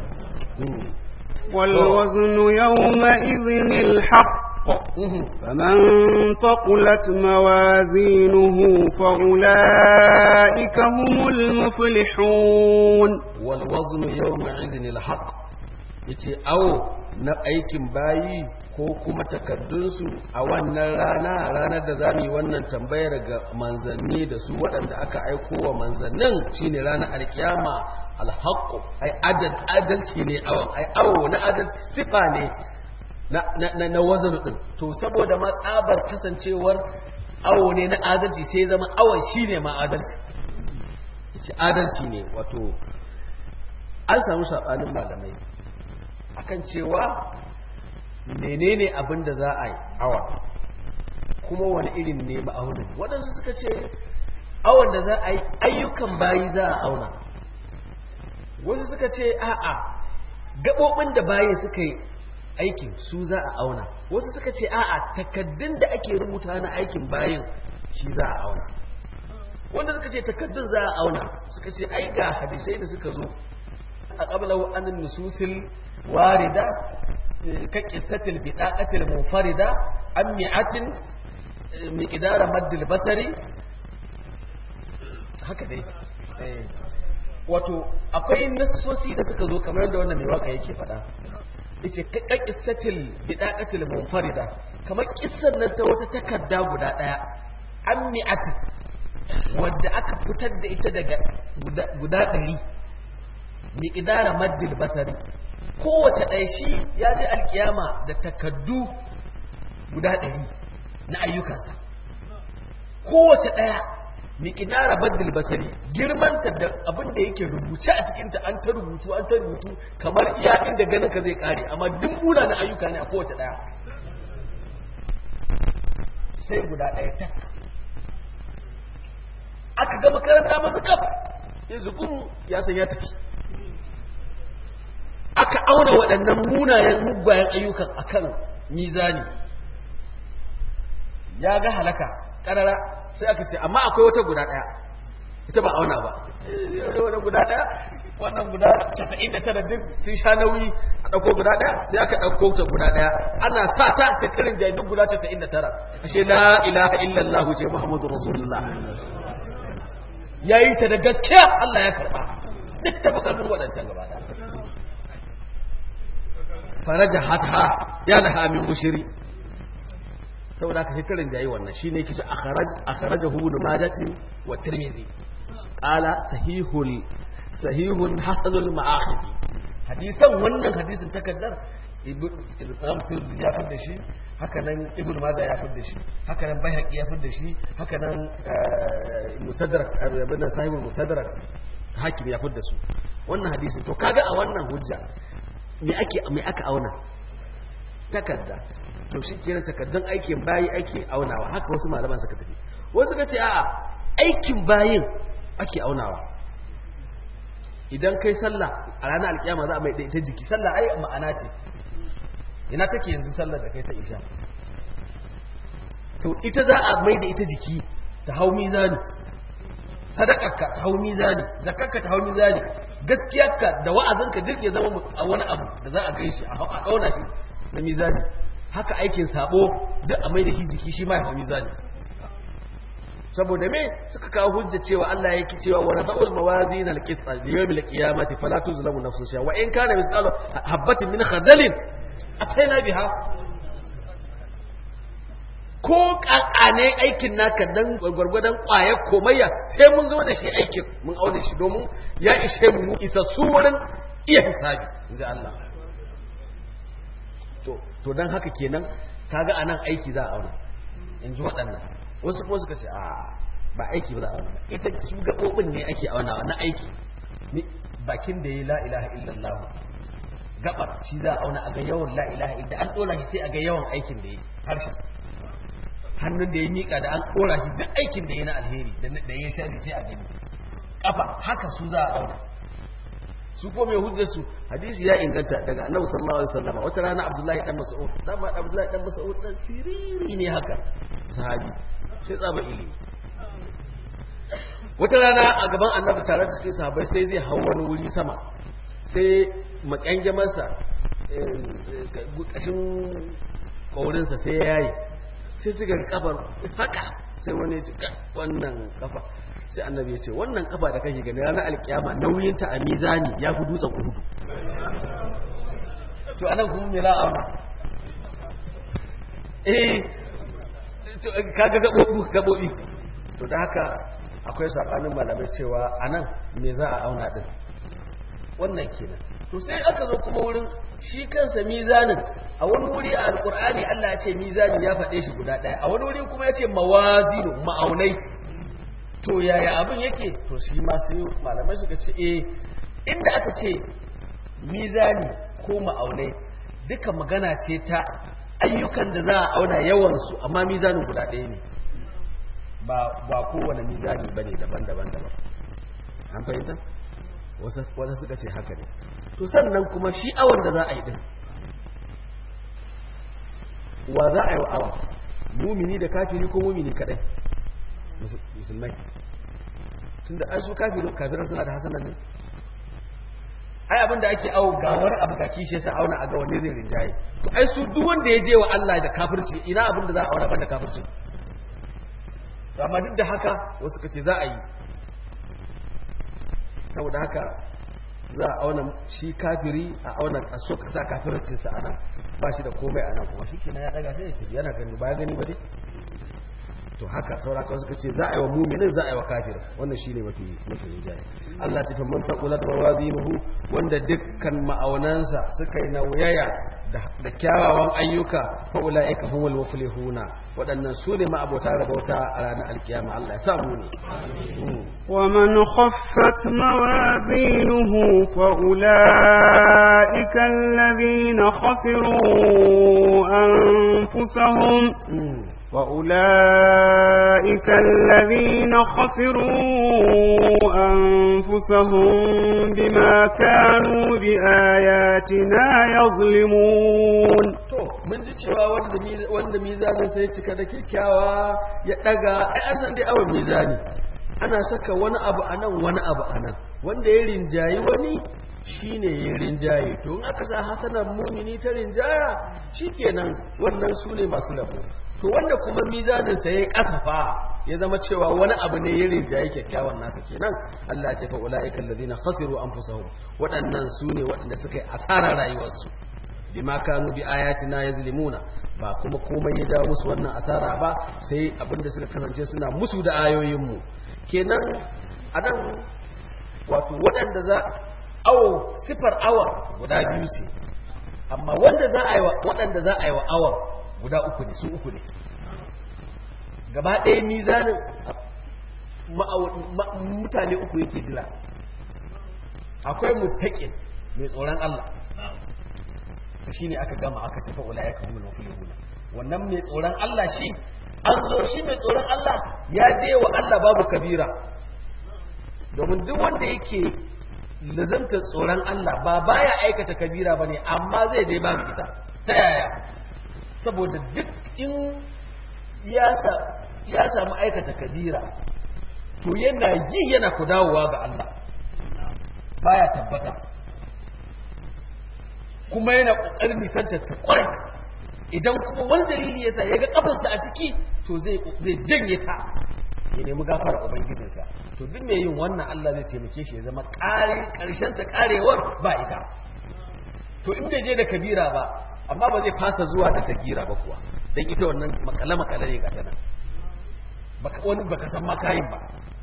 والوزن يومئذ الحق فمن ثقلت موازينه فأولئك هم المفلحون والوزن يومئذ الحق yace awo na aikin bayi ko kuma takardunsu a wannan rana ranar da za mu yi wannan tambayar ga manzanni da su waɗanda aka aiko wa manzannin shine ranar alkiyama alhaqqu ai adal adalci ne awon ai awo na adal sifa ne na na na wazan din to saboda ma tsabar kasancewar awo ne na adalci sai zama awon shine ma adalci shi adalci ne wato an samu sabanin malamai akan cewa menene abin da za a yi awa kuma wani irin ne ma'aunin waɗansu suka ce awon da za a yi ayyukan bayi za a auna wasu suka ce a'a gaɓoɓin da bayi suka yi aikin su za a auna wasu suka ce a'a takaddun da ake rubuta na aikin bayan shi za a auna wanda suka ce takaddun za a auna suka ce ai ga hadisai da suka zo a qablahu an nususil warida ka qissatil bidaqatil munfarida am mi'atin miqdara maddil basari haka dai wato akwai nassosi da suka zo kamar yadda wannan mai waka yake faɗa yace ka qissatil bidaqatil munfarida kamar kissan nan ta wata takarda guda daya an mi'atin wadda aka fitar da ita daga guda ɗari miƙidara maddil basari kowace ɗaya shi ya ji alkiyama da takaddu guda ɗari na ayyukansa kowace ɗaya miƙidara maddil basari girmanta da abin da yake rubuce a cikinta an ta rubutu an ta rubutu kamar iya inda ganin ka zai ƙare amma duk na ayyuka ne a kowace ɗaya sai guda ɗaya tak aka ga makaranta masu kaf yanzu kun ya san ya tafi aka auna waɗannan munayen mugwayen ayyukan akan mizani ya ga halaka ƙarara sai aka ce amma akwai wata guda ɗaya ita ba auna ba wani guda ɗaya wannan guda 99 duk sun sha nauyi a ɗauko guda ɗaya sai aka ɗauko ta guda ɗaya ana sa ta sai karin jami'in guda 99 ashe la ilaha illallah ce muhammadu rasulullah ya yi ta da gaskiya Allah ya karɓa duk ta fi ƙarfin waɗancan gaba da faraja hata ya da hamin mushiri saboda ka sai ta rinjaye wannan shi ne kishin akharaja hu da majati wa tirmizi qala sahihul sahihun hasanul ma'akhidi hadisan wannan hadisin takaddar ibn tirmidhi ya fada shi haka nan ibn majah ya fada shi haka nan bayhaqi ya fada shi haka nan musaddarak ibn sahibul musaddarak hakim ya fada su wannan hadisi to kaga a wannan hujja me ake me aka auna takadda to shi kenan takaddan aikin bayi ake aunawa haka wasu malaman suka tafi wasu suka ce a'a aikin bayin ake aunawa idan kai sallah a ranar alkiyama za a mai ita jiki sallah ai ma'ana ce ina take yanzu sallar da kai ta isha to ita za a mai da ita jiki ta hau mizani sadakarka ta hau mizani zakarka ta hau mizani gaskiyarka da wa'azinka duk ya zama a wani abu da za a gai shi a kauna shi na mizani haka aikin sabo duk a mai da shi jiki shi ma ya hau mizani saboda me suka kawo hujja cewa Allah yake cewa wa nada'ul mawazin al-qist li yawm al-qiyamati fala tuzlamu nafsun shay'a wa in kana mithqalu habatin min khardalin ataina biha ko kakane aikin naka dan gwargwadon kwaye komayya sai mun zo da shi aikin mun aure shi domin ya ishe mu isa su wurin iya hisabi inji Allah to to dan haka kenan kaga anan aiki za a aure inji waɗannan wasu kuma suka ce a ba aiki ba za a auna ita su gaɓoɓin ne ake aunawa na aiki bakin da ya la ilaha illallah gabar shi za a auna a ga yawan la ilaha illa an ɗora shi sai a ga yawan aikin da ya harshen hannun da ya miƙa da an ɗora shi duk aikin da ya na alheri da ya shari sai a gani ƙafa haka su za a auna su ko mai hujjar su hadisi ya inganta daga annabi sallallahu alaihi wasallam wata rana abdullahi dan mas'ud dan ba abdullahi dan mas'ud dan siriri ne haka sahabi sai tsaba ilimi wata rana a gaban annabi tare da cikin sahabbai sai zai hau wani wuri sama sai makyangamarsa ƙashin ƙaurinsa sai ya yayi sai suka kafar haka sai wani ya ce wannan kafa sai annabi ya ce wannan kafa da kake gani ranar alkiyama nauyinta a mizani ya fi dutsen uhudu to anan kuma me la'ama eh kaga gabobi gabobi to da haka akwai sabanin malamai cewa anan me za a auna din wannan kenan to sai aka zo kuma wurin shi kansa mizanin a wani wuri a alkur'ani Allah ya ce mizani ya faɗe shi guda ɗaya a wani wuri kuma ya ce mawazinu ma'aunai to yaya abin yake to shi ma sai malamai suka ce eh inda aka ce mizani ko ma'aunai duka magana ce ta ayyukan da za a auna yawansu amma mizanin guda ɗaya ne ba ba kowane mizani bane daban-daban daban an fahimta wasu suka ce haka ne to sannan kuma shi awon da za a yi din wa za a yi wa awa mumini da kafiri ko mumini kadai musulmai tunda ai su kafirin kafiran suna da hasanan ne ai abinda ake awo gawar abu ga kishe sa auna a ga wanne zai rinjaye to ai su duk wanda ya je wa Allah da kafirci ina abin da za a auna banda kafirci to amma duk da haka wasu kace za a yi saboda haka za a auna shi kafiri a auna a so ka sa kafircin sa ana ba shi da komai ana kuma shikenan ya daga sai ya ce yana gani ba gani ba dai to haka saura kawai suka ce za a yi wa muminin za a yi wa kafirin wannan shi ne mafi mafi rinjaye Allah ta famman saqulat mawazinuhu wanda dukkan ma'aunansa suka yi nauyaya da kyawawan ayyuka fa ulaika humul muflihuna waɗannan su ne ma'abota rabauta a ranar alkiyama Allah ya samu ne ومن خفت موازينه فأولئك الذين خسروا أنفسهم وأولئك الذين خسروا أنفسهم بما كانوا بآياتنا يظلمون mun ji cewa wanda mizanin sai cika da kyakkyawa ya daga ai an san dai awon mizani ana saka wani abu a nan wani abu a nan wanda ya rinjayi wani shine ya rinjaye to in aka sa hasanar mumini ta rinjaya shikenan wannan su ne masu labo to wanda kuma mizaninsa ya kasafa ya zama cewa wani abu ne ya rinjaye kyakkyawan nasa kenan Allah ce fa ulaika alladhina khasiru anfusahum waɗannan su ne waɗanda suka yi asarar rayuwarsu bima kanu bi ayatina yazlimuna ba kuma komai ya jawo musu wannan asara ba sai abinda suka kasance suna musu da ayoyin mu kenan anan wato waɗanda za awo sifar awa guda biyu ce amma wanda za a yi wa waɗanda za a yi wa awa guda uku ne su uku ne gaba ɗaya mizanin mutane uku yake jira akwai mutaƙin mai tsoron Allah su shine aka gama aka ce fa'ula ya kawo mafilihuna wannan mai tsoron Allah shi an zo shi mai tsoron Allah ya je wa Allah babu kabira domin duk wanda yake lazantar tsoron Allah ba baya aikata kabira ba ne amma zai dai babu ita ta yaya saboda duk in ya samu aikata kabira to yana yi yana ku dawowa ga Allah baya tabbata kuma yana ƙoƙarin nisantar ta ƙwarai idan kuma wani dalili yasa ya ga kafarsa a ciki to zai janye ta ya nemi gafara ubangijinsa to duk mai yin wannan Allah zai taimake shi ya zama ƙarshensa ƙarewar ba ita to in bai je da kabira ba amma ba zai fasa zuwa da sagira ba kuwa don ita wannan makale makale ne ga tana baka wani baka san makayin ba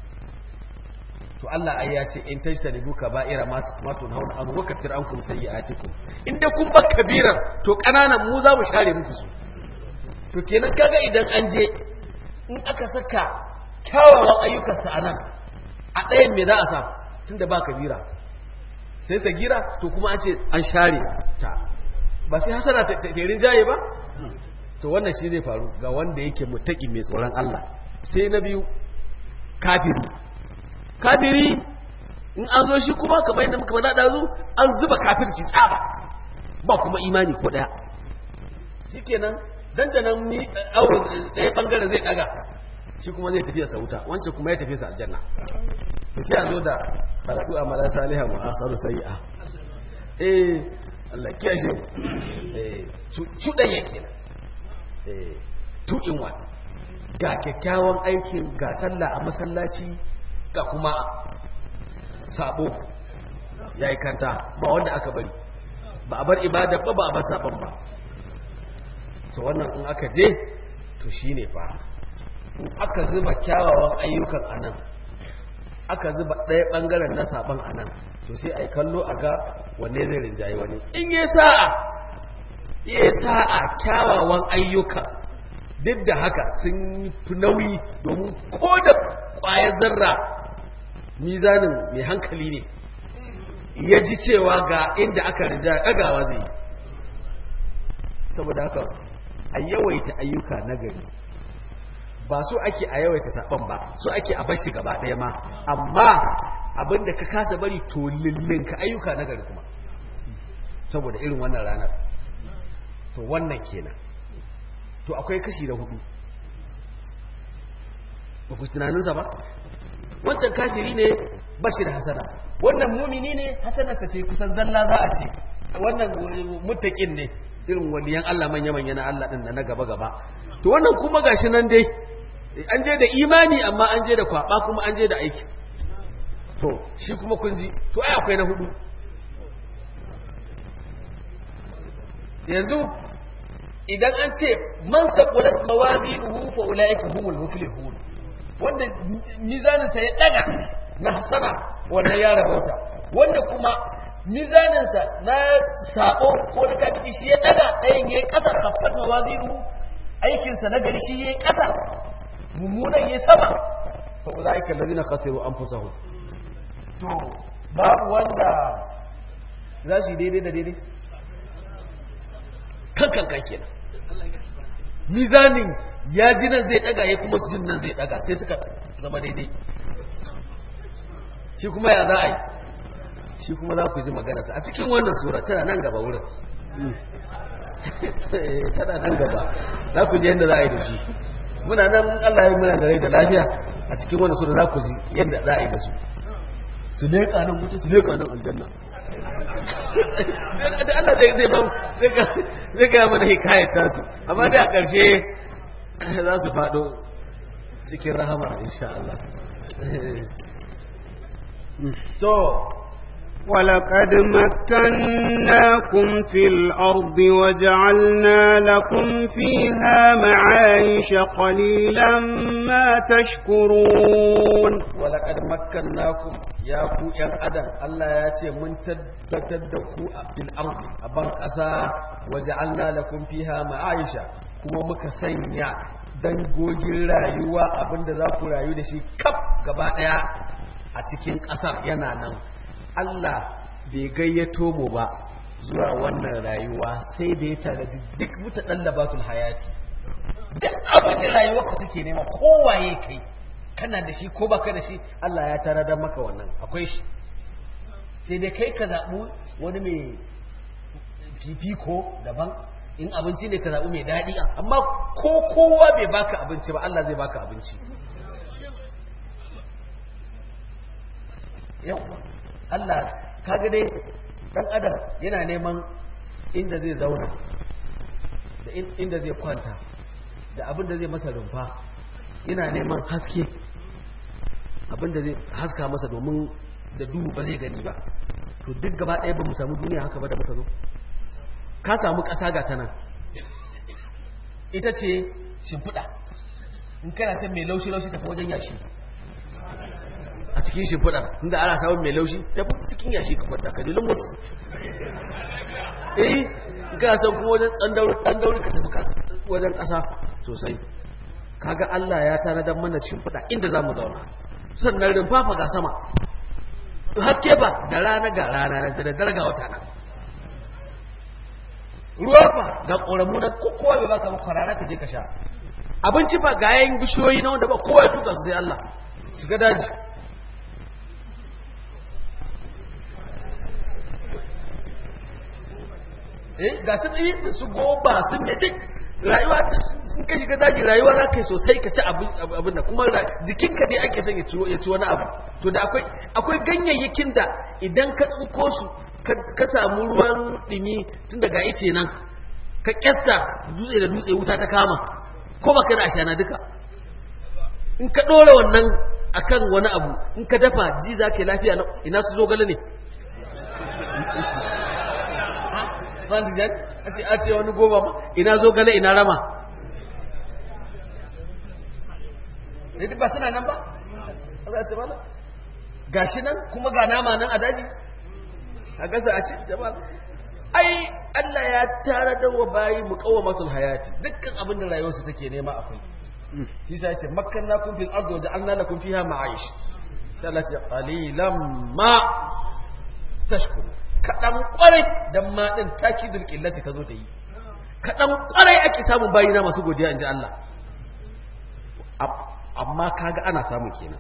to Allah ai ya ce in tajtanibu kaba'ira ma ma tunhauna an wa kafir ankum sayyi'atikum in da kun bar kabirar to kananan mu za mu share muku su to kenan kaga idan an je in aka saka kyawawan ayyukansa a nan a ɗayan me za a sa tunda ba kabira sai sagira to kuma an ce an share ta ba sai hasana ta terin jaye ba to wannan shi zai faru ga wanda yake mutaki mai tsoron Allah sai na biyu kafiri kafiri in an zo shi kuma kamar yadda muka faɗa ɗazu an zuba kafirci tsaba ba kuma imani ko ɗaya shikenan dandanan ni auren ɗaya ɓangaren zai ɗaga shi kuma zai tafiya sa wuta wancan kuma ya tafiya sa aljanna to sai a zo da karatu a mala saliha mu asaru sayi'a eh Allah kiyashe eh cuɗan yake eh two in one ga kyakkyawan aikin ga sallah a masallaci ga kuma sabo ya yi kanta ba wanda aka bari ba a bar ibada ba ba a bar sabon ba to wannan in aka je to shine fa in aka zuba kyawawan ayyukan a nan aka zuba ɗaya ɓangaren na sabon a nan to sai a yi kallo a ga wanne zai rinjaye wani in yi sa'a yi sa'a kyawawan ayyuka duk da haka sun fi nauyi domin ko da ƙwayar zarra mizanin mai hankali ne ya ji cewa ga inda aka rija ɗagawa zai yi saboda haka a yawaita ayyuka na gari ba so ake a yawaita saɓon ba so ake a bashi gaba ɗaya ma amma abinda ka kasa bari to lillinka ayyuka na gari kuma saboda irin wannan ranar to wannan kenan to akwai kashi da hudu ba ku tunaninsa ba wancan kafiri ne ba shi da hasana wannan mumini ne hasanarsa ce kusan zalla za a ce wannan mutakin ne irin waliyan Allah manya-manya na Allah ɗin da na gaba-gaba to wannan kuma gashi nan dai an je da imani amma an je da kwaba kuma an je da aiki to shi kuma kun ji to ai akwai na hudu yanzu idan an ce man saqulat mawazinuhu fa ulaika humul muflihun wanda mizanin sa ya daga na hasana wannan ya rabauta wanda kuma mizanin sa na sako ko da kafi shi ya daga ɗayan yayi kasa khaffat mawazinuhu aikin sa na gari shi yayi kasa mummunan yayi sama fa ulaika alladhina khasiru anfusahum to babu wanda za su yi daidai da daidai kan kan kan kenan mizanin ya ji nan zai daga ya kuma su jin nan zai daga sai suka zama daidai shi kuma ya za a yi shi kuma za ku ji maganarsa a cikin wannan sura tana nan gaba wurin tana nan gaba za ku ji yadda za a yi da shi muna nan Allah ya muna da rai da lafiya a cikin wannan sura za ku ji yadda za a yi da su su leƙa nan wuta su leƙa nan aljanna da Allah zai zai ba zai ga mana hikayar tasu amma da a ƙarshe za su faɗo cikin rahama insha Allah to ولقد مكناكم في الأرض وجعلنا لكم فيها معايش قليلا ما تشكرون ولقد مكناكم يا ku ‘yan adam Allah ya ce mun tabbatar da ku a fil ardi a ban ƙasa waje Allah lakum fiha ma'aisha kuma muka sanya dangogin rayuwa abinda za ku rayu da shi kaf gaba ɗaya a cikin ƙasar yana nan Allah bai gayyato mu ba zuwa wannan rayuwa sai da ya tanadi duk muta ɗallabatul hayati duk abin da rayuwa ka take nema kowaye kai kana da shi ko baka da shi Allah ya tanada maka wannan akwai shi sai dai kai ka zaɓu wani mai fifiko daban in abinci ne ka zaɓu mai daɗi amma ko kowa bai baka abinci ba Allah zai baka abinci yau Allah kaga dai dan adam yana neman inda zai zauna da inda zai kwanta da abin da zai masa rumfa yana neman haske abin da zai haska masa domin da duhu ba zai gani ba to duk gaba ɗaya ba mu samu duniya haka ba da muka zo ka samu ƙasa ga tana ita ce shimfiɗa in kana son mai laushi-laushi tafi wajen yashi a cikin shimfiɗar inda ana samun mai laushi ta fi cikin yashi ka kwanta ka dilin musu eh ga san kuma wajen ɗan dauri ka tafi wajen ƙasa sosai kaga Allah ya tanadar mana shimfiɗa inda za mu zauna sannan rumfafa ga sama haske ba da rana ga rana da daddare ga wata nan ruwa fa ga ƙoramu na kowa bai baka ba kwarara ka je ka sha abinci ba ga yayin bishiyoyi na wanda ba kowa ya tuka su sai Allah shiga daji eh ga su tsaye da su goba sun ne duk rayuwa sun ka shiga daji rayuwa za ka yi sosai ka ci abin da kuma jikinka dai ake son ya ci wani abu to da akwai akwai ganyayyakin da idan ka tsinko su ka samu ruwan dumi tun daga ice nan ka kyasta dutse da dutse wuta ta kama ko baka da ashana duka in ka ɗora wannan akan wani abu in ka dafa ji za ka yi lafiya ina su zo gale ne Fandijan, a ce a ce wani goma ma, ina zo gale ina rama. Ne ba suna nan ba? Allah ce mana? Gashi nan kuma ga nama nan a daji? A gasa a ci, jama'a. Ai, Allah ya tara da wa bayi mu kawo masu hayati, dukkan abin da rayuwarsu take nema akwai. Shi sa ce, makkan na kun fil ardo da an na kun fiha ma'aish. Sai Allah ce, qalilan ma tashkuru. kaɗan ƙwarai don maɗin takidul ƙillati ta zo ta yi kaɗan ƙwarai ake samun bayina masu godiya in ji Allah amma kaga ana samun kenan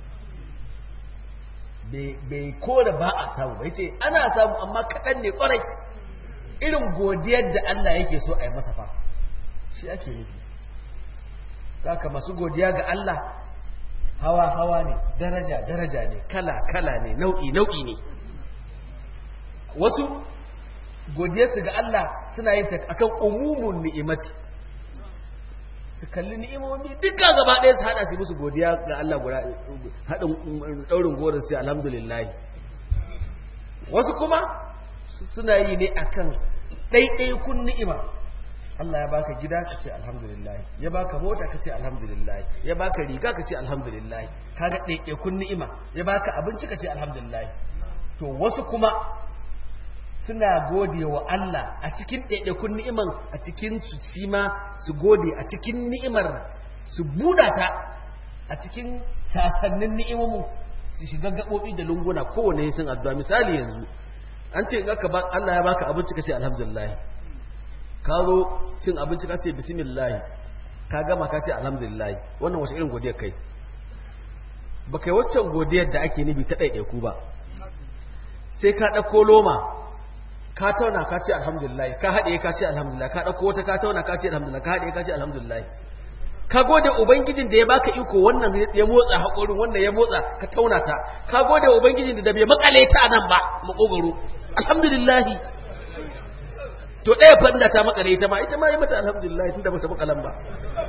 bai kore ba a samu bai ce ana samu amma kaɗan ne ƙwarai irin godiyar da Allah yake so a yi masa fa shi ake nufi haka masu godiya ga Allah hawa hawa ne daraja daraja ne kala kala ne nau'i nau'i ne wasu godiyarsu ga Allah suna yin ta akan umumun ni'imati su kalli ni'imomi duka gaba ɗaya su haɗa su musu godiya ga Allah guda haɗin ɗaurin gorin su alhamdulillah wasu kuma suna yi ne akan ɗaiɗaikun ni'ima Allah ya baka gida ka ce alhamdulillah ya baka mota ka ce alhamdulillah ya baka riga ka ce alhamdulillah kaga ɗaiɗaikun ni'ima ya baka abinci ka ce alhamdulillah to wasu kuma suna gode wa Allah a cikin ɗaiɗaikun ni'iman a cikin su ma su gode a cikin ni'imar su buɗa ta a cikin sasannin ni'imomin su shiga gaɓoɓi da lunguna kowane sun addu'a misali yanzu an ce in aka ba Allah ya baka abinci ka ce alhamdulillah ka zo cin abinci ka ce bismillah ka gama ka ce alhamdulillah wannan wace irin godiyar kai ba kai waccan godiyar da ake nufi ta ɗaiɗaiku ba sai ka ɗauko loma ka tauna ka ce alhamdulillah ka haɗe ka ce alhamdulillah ka ɗauko wata ka tauna ka ce alhamdulillah ka haɗe ka ce alhamdulillah ka gode ubangijin da ya baka iko wannan ya motsa haƙorin wannan ya motsa ka tauna ta ka gode ubangijin da bai makale ta nan ba makogoro alhamdulillah to ɗaya fanda ta makale ita ma ita ma yi mata alhamdulillah tunda bata makalan ba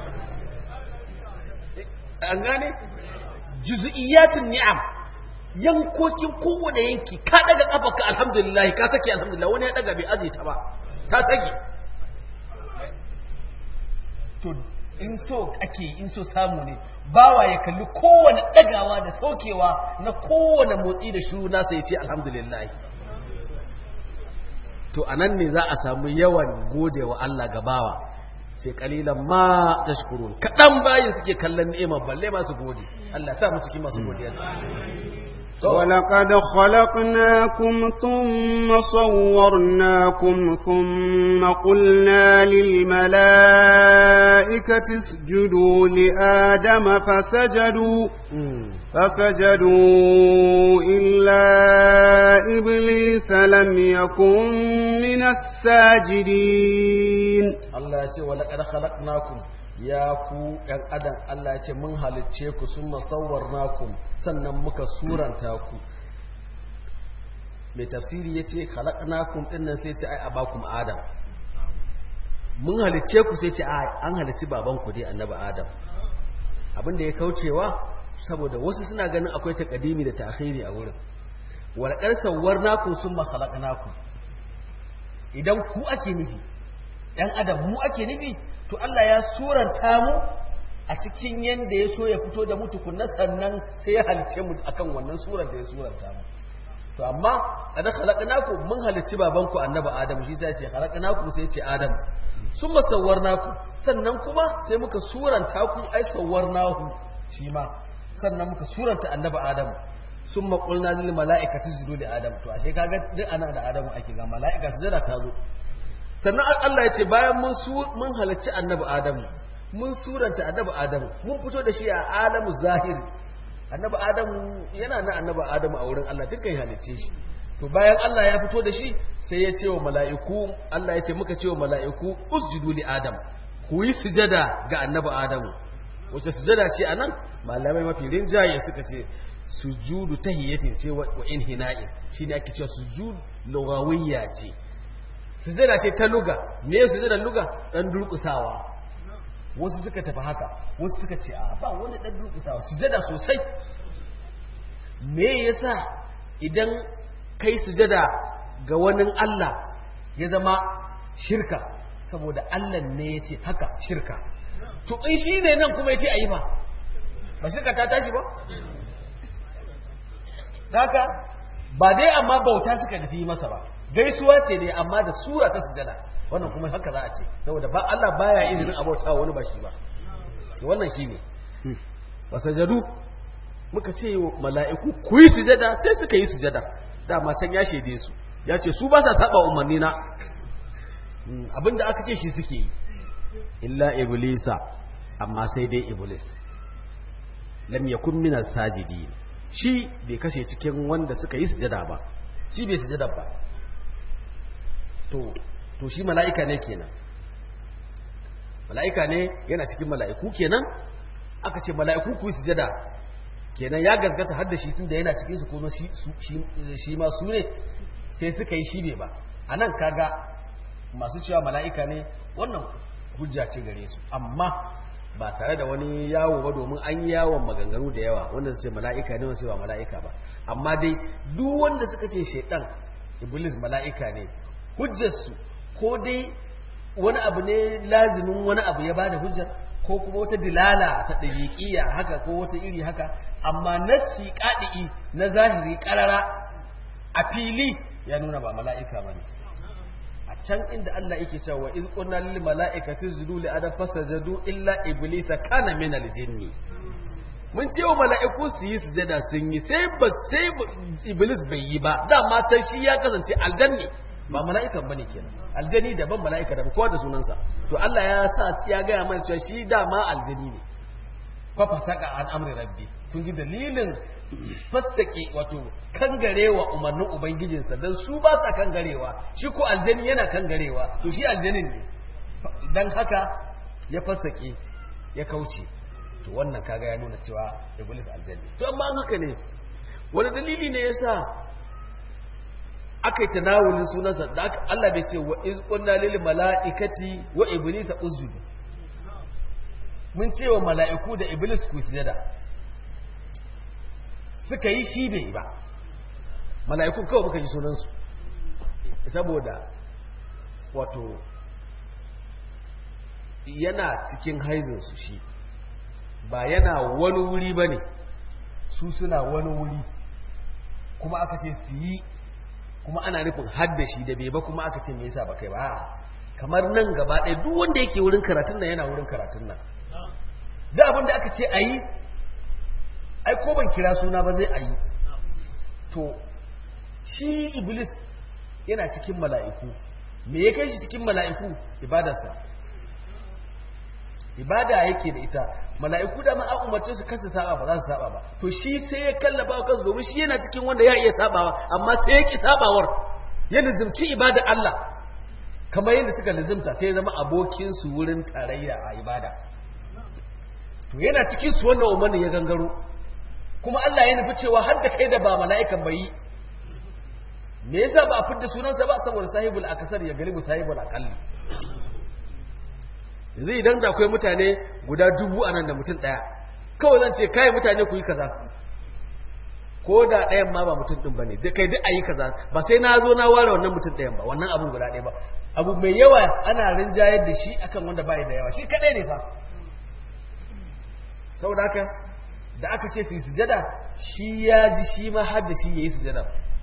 an gane juz'iyatun ni'am yankokin kowane yanki ka daga kafarka alhamdulillah ka sake alhamdulillah wani ya daga bai aje ta ba ta sake to in so ake in so samu ne bawa ya kalli kowane dagawa da saukewa na kowane motsi da shiru nasa ya ce alhamdulillah to anan ne za a samu yawan gode wa Allah ga bawa sai kalilan ma tashkurun kadan bayin suke kallon ni'ima balle masu gode Allah ya sa mu cikin masu godiya ولقد خلقناكم ثم صورناكم ثم قلنا للملائكة اسجدوا لآدم فسجدوا فسجدوا إلا إبليس لم يكن من الساجدين الله يقول ولقد خلقناكم ya ku ‘yan adam Allah ya ce mun halicce ku sun masauwar nakum sannan muka suranta ku mai tafsiri ya ce halaknakum ɗinnan sai ce ai a bakum adam mun halicce ku sai ce an halicci babanku dai annaba adam abinda ya kaucewa saboda wasu suna ganin akwai takadimi da ta'khiri a wurin walƙar sauwar nakum sun mahalaknakum idan ku ake nufi ‘yan adam mu ake nufi to Allah ya suranta mu a cikin yanda ya so ya fito da mu tukunna sannan sai ya halice mu akan wannan surar da ya suranta mu to amma kada khalaqnaku mun halicci babanku annabi adamu shi sai ya ce khalaqnaku sai ya ce adamu summa sawwarnaku sannan kuma sai muka suranta ku ai sawwarnahu shi ma sannan muka suranta annabi adamu summa qulna lil mala'ikati isjudu li adam to ashe kaga duk ana da adamu ake ga mala'ika sujada ta zo sannan Allah ya ce bayan mun mun halarci annabi Adamu mun suranta annabi Adamu mun fito da shi a alamu zahiri annabi Adamu yana na annabi Adamu a wurin Allah dukkan halicce shi to bayan Allah ya fito da shi sai ya ce wa mala'iku Allah ya ce muka ce wa mala'iku usjudu li Adam ku yi sujada ga annabi Adamu wace sujada ce anan malamai mafi rinjaye suka ce sujudu tahiyatin ce wa inhina'in shine ake cewa sujud lugawiyya ce sujada ce ta luga me sujada luga dan durkusawa wasu suka tafi haka wasu suka ce a ba wani dan durkusawa sujada sosai me yasa idan kai sujada ga wani Allah ya zama shirka saboda Allah ne ya ce haka shirka to in shi ne nan kuma ya ce a yi ba ba shirka ta tashi ba haka ba dai amma bauta suka tafi masa ba gaisuwa ce ne amma da sura ta sujada wannan kuma haka za a ce saboda ba Allah baya izinin abauta wani ba shi ba wannan shine wasajadu muka ce mala'iku ku yi sujada sai suka yi sujada dama can ya shaide su ya ce su ba sa saba umarni na abinda aka ce shi suke yi illa iblisa amma sai dai iblis lam yakun min sajidi shi bai kashe cikin wanda suka yi sujada ba shi bai sujada ba to to shi mala'ika ne kenan mala'ika ne yana cikin mala'iku kenan aka ce mala'iku ku yi sujada kenan ya gaskata har da shi tun da yana cikin su kuma shi shi ma su ne sai suka yi shi ne ba a nan kaga masu cewa mala'ika ne wannan hujja ce gare su amma ba tare da wani yawo ba domin an yi yawon maganganu da yawa wanda su ce mala'ika ne wasu ba mala'ika ba amma dai duk wanda suka ce shaidan iblis mala'ika ne hujjarsu ko dai wani abu ne lazimin wani abu ya bada hujjar ko kuma wata dilala ta dabiqiyya haka ko wata iri haka amma nassi qadi'i na zahiri qarara a fili ya nuna ba mala'ika bane a can inda Allah yake cewa wa iz qulna lil mala'ikati isjudu li adam fasajadu illa iblisa kana min al jinni mun ce wa mala'iku su yi sujada sun yi sai ba sai iblis bai yi ba dama sai shi ya kasance aljanni ba mala'ikan bane kenan aljani daban mala'ika daban kowa da sunansa to Allah ya sa ya gaya mana cewa shi dama aljani ne fa fasaka an amri rabbi kun ji dalilin fassake wato kangarewa umarnin ubangijinsa dan su ba sa kangarewa shi ko aljani yana kangarewa to shi aljanin ne dan haka ya fassake ya kauce to wannan kaga ya nuna cewa iblis aljanni to amma haka ne wani dalili ne yasa aka yi tanawulin sunansa da Allah bai ce wa iz qulna lil mala'ikati wa iblisa usjudu mun ce wa mala'iku da iblis ku sujada suka yi shi bai ba mala'iku kawai muka ji sunansu saboda wato yana cikin haizinsu shi ba yana wani wuri ba ne su suna wani wuri kuma aka ce su yi kuma ana nufin haddashi da bai ba kuma aka ce me yasa ba kai ba kamar nan gaba ɗaya duk wanda yake wurin karatun nan yana wurin karatun nan da abin da aka ce a yi ai ko ban kira suna ba zai a yi to shi iblis yana cikin mala'iku me ya kai shi cikin mala'iku ibadarsa ibada yake da ita mala'iku da ma an umarce su kansu saba ba za su saba ba to shi sai ya kallaba kansu domin shi yana cikin wanda ya iya sabawa amma sai ya ki sabawar ya lizimci ibada Allah kamar yadda suka lizimta sai ya zama abokin su wurin tarayya a ibada to yana cikin su wannan umarnin ya gangaro kuma Allah ya nufi cewa har da kai da ba mala'ikan bai me yasa ba a fidda sunansa ba saboda sahibul akasar ya galibu sahibul aqalli yanzu idan da akwai mutane guda dubu a nan da mutum ɗaya kawai zan ce kai mutane ku yi kaza ko da ɗayan ma ba mutum ɗin ba ne da kai duk a yi kaza ba sai na zo na ware wannan mutum ɗayan ba wannan abun guda ɗaya ba abu mai yawa ana rinjayar da shi akan wanda ba da yawa shi kaɗai ne fa saboda haka da aka ce su yi sujada shi ya ji shi ma har da shi ya yi sujada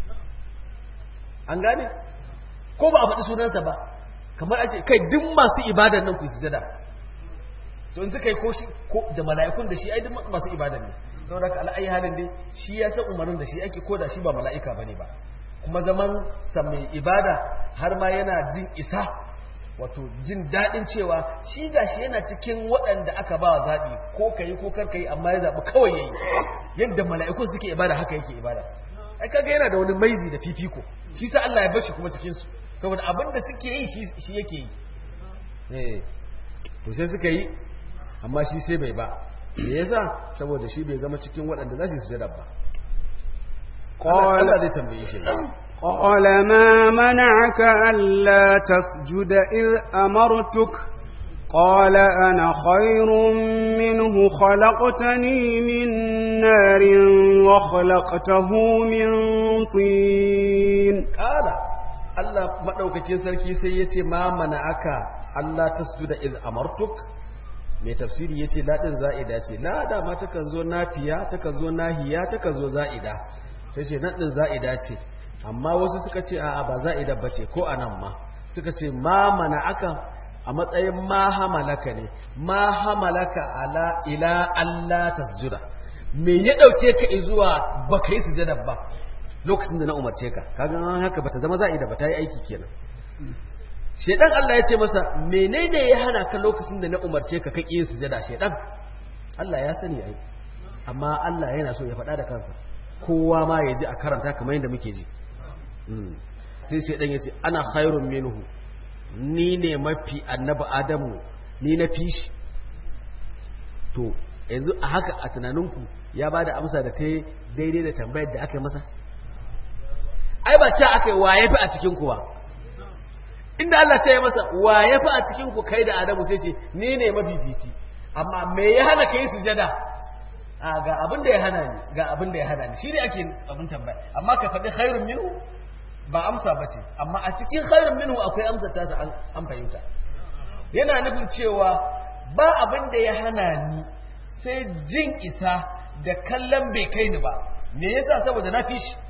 an gane ko ba a faɗi sunansa ba kamar a ce kai duk masu ibadan nan ku sujada to in suka yi ko shi ko da mala'ikun da shi ai duk masu ibadan ne saboda ka al'ayi halin dai shi ya san umarnin da shi ake ko da shi ba mala'ika bane ba kuma zaman sa mai ibada har ma yana jin isa wato jin daɗin cewa shi gashi yana cikin waɗanda aka ba zaɓi ko ka yi ko kar ka yi amma ya zaɓi kawai ya yi yadda mala'ikun suke ibada haka yake ibada ai kaga yana da wani maizi da fifiko shi sa Allah ya bar shi kuma cikin su saboda abin da suke yi shi yake yi eh to sai suka yi amma shi sai bai ba me yasa saboda shi bai zama cikin waɗanda za su yi sujada ba Allah zai tambaye shi قال ما منعك ألا تسجد إذ أمرتك قال أنا خير منه خلقتني من نار وخلقته من طين قال Allah maɗaukakin sarki sai ya ce ma mana aka Allah ta sujuda iz amartuk mai tafsiri ya ce laɗin za'ida ce la dama takan zo nafiya takan zo nahiya takan zo za'ida sai ce naɗin za'ida ce amma wasu suka ce a'a ba za'ida ba ce ko a nan ma suka ce ma mana aka a matsayin ma hamalaka ne ma hamalaka ala ila Allah tasjuda me ya ɗauke ka zuwa baka yi sujada ba lokacin da na umarce ka kaga haka bata zama za'i da bata yi aiki kenan shedan Allah ya ce masa menene ya hana ka lokacin da na umarce ka kake yin sujada shedan Allah ya sani ai amma Allah yana so ya faɗa da kansa kowa ma ya ji a karanta kamar yadda muke ji sai shedan ya ce ana khairun minhu ni ne mafi annabi adamu ni na fi shi to yanzu a haka a tunaninku ya ba da amsa da ta daidai da tambayar da aka yi masa ai ba ce aka yi waye fi a cikinku ba inda Allah ce ya masa waye fi a cikinku kai da Adamu sai ce ni ne mafifici amma me ya hana kai sujada a ga abin da ya hana ni ga abin da ya hana ni shi ne ake abin tambaya amma ka faɗi khairun minhu ba amsa ba ce amma a cikin khairun minhu akwai amsa ta sa an fahimta yana nufin cewa ba abin da ya hana ni sai jin isa da kallon bai kai ni ba me yasa saboda na fi shi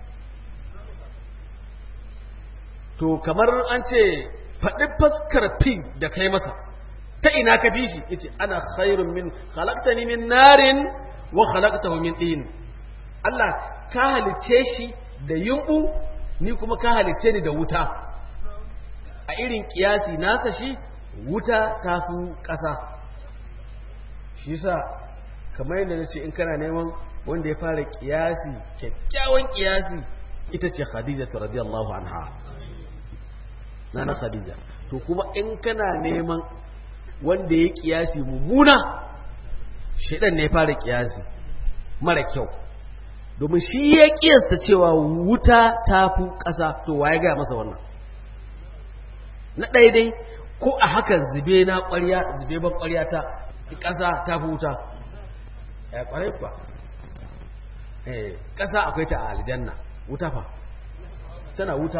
to kamar an ce faɗi faskar fin da kai masa ta ina ka fi shi yace ana khairun min khalaqtani min narin wa khalaqtahu min tin Allah ka halice shi da yumbu ni kuma ka halice ni da wuta a irin kiyasi nasa shi wuta ta fi ƙasa shi yasa kamar yadda na ce in kana neman wanda ya fara kiyasi kyakkyawan kiyasi ita ce khadija ta radiyallahu anha na na khadija to kuma in kana neman wanda ya kiyasi mummuna shaidan ne ya fara kiyasi mara kyau domin shi ya kiyasta cewa wuta ta fi ƙasa to waye gaya masa wannan na ɗaya dai ko a hakan zube na ƙwarya zube ban ƙwarya ta ƙasa ta fi wuta ya ƙwarai kuwa eh ƙasa akwai ta a aljanna wuta fa tana wuta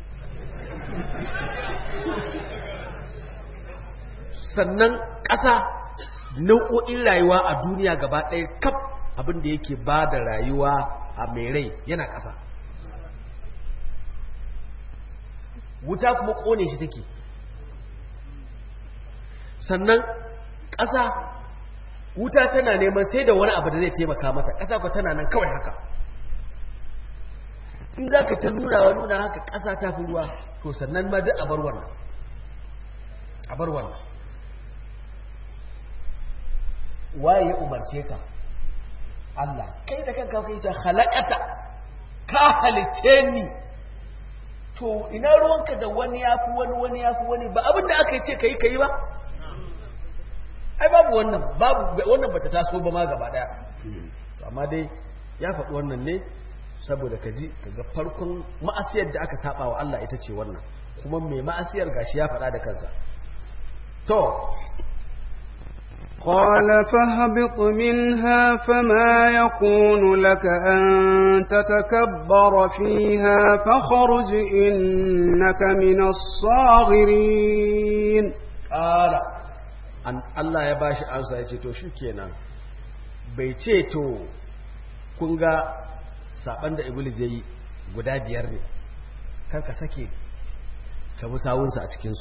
sannan ƙasa nau'o'in rayuwa a duniya gaba ɗaya kaf abin da yake ba da rayuwa a mai rai yana ƙasa wuta kuma ƙone shi take sannan ƙasa wuta tana neman sai da wani abu da zai taimaka mata ƙasa ku tana nan kawai haka in za ka ta nuna wa nuna haka ƙasa ta fi ruwa to sannan ma duk a bar wannan a bar wannan waye ya umarce ka Allah kai da kanka kai ce halakata ka halice ni to ina ruwanka da wani ya fi wani wani ya fi wani ba abin da aka ce ka yi ka yi ba ai babu wannan babu wannan bata taso ba ma gaba daya amma dai ya faɗi wannan ne saboda ka ji kaga farkon ma'asiyar da aka saba wa Allah ita ce wannan kuma mai ma'asiyar gashi ya faɗa da kansa to قال فاهبط منها فما يكون لك أن تتكبر فيها فخرج إنك من الصاغرين قال an Allah ya bashi amsa ya ce to kenan bai ce to kun ga saban da iblis ya yi guda biyar ne kar ka sake ka bi sawunsa a cikinsu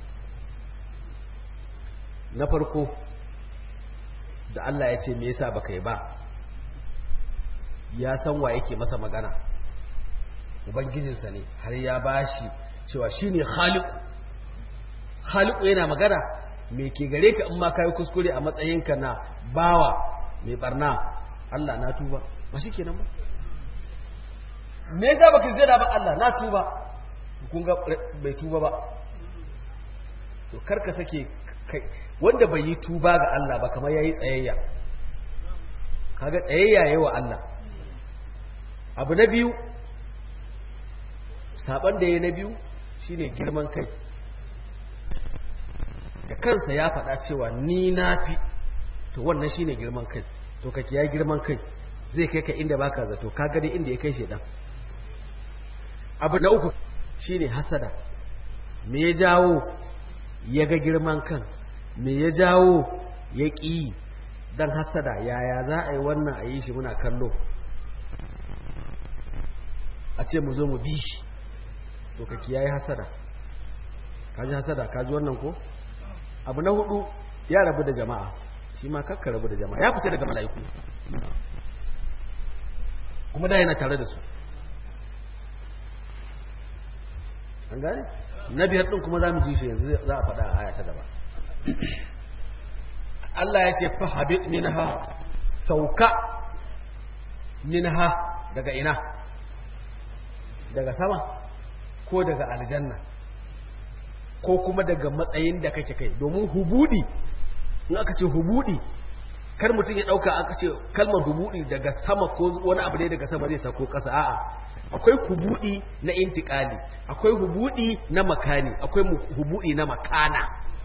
na farko da Allah ya ce me yasa baka yi ba ya san wa yake masa magana ubangijinsa ne har ya bashi cewa shine khaliq khaliq yana magana me ke gare ka in ma kai kuskure a matsayinka na bawa mai barna Allah na tuba ba shi kenan ba me yasa baka zira ba Allah na tuba kun ga bai tuba ba to karka sake kai wanda bai yi tuba ga Allah ba kamar yayi tsayayya kaga tsayayya yayi wa Allah abu na biyu saban da yayi na biyu shine girman kai da kansa ya faɗa cewa ni na fi to wannan shine girman kai to ka kiyaye girman kai zai kai ka inda baka zato ka gani inda ya kai shedan abu na uku shine hasada me ya jawo ya ga girman kan me ya jawo ya ƙi dan hasada yaya za a yi wannan a yi shi muna kallo a ce mu zo mu bi shi to ka kiyaye hasada ka ji hasada ka ji wannan ko abu na hudu ya rabu da jama'a shi ma kakka rabu da jama'a ya fita daga mala'iku kuma da yana tare da su an gane na biyar din kuma za mu ji shi yanzu za a faɗa a aya ta gaba Allah ya ce fa habit minha sauka minha daga ina daga sama ko daga aljanna ko kuma daga matsayin da kake kai domin hubudi in aka ce hubudi kar mutum ya dauka aka ce kalmar hubudi daga sama ko wani abu ne daga sama zai sako kasa a'a akwai hubudi na intikali akwai hubudi na makani akwai hubudi na makana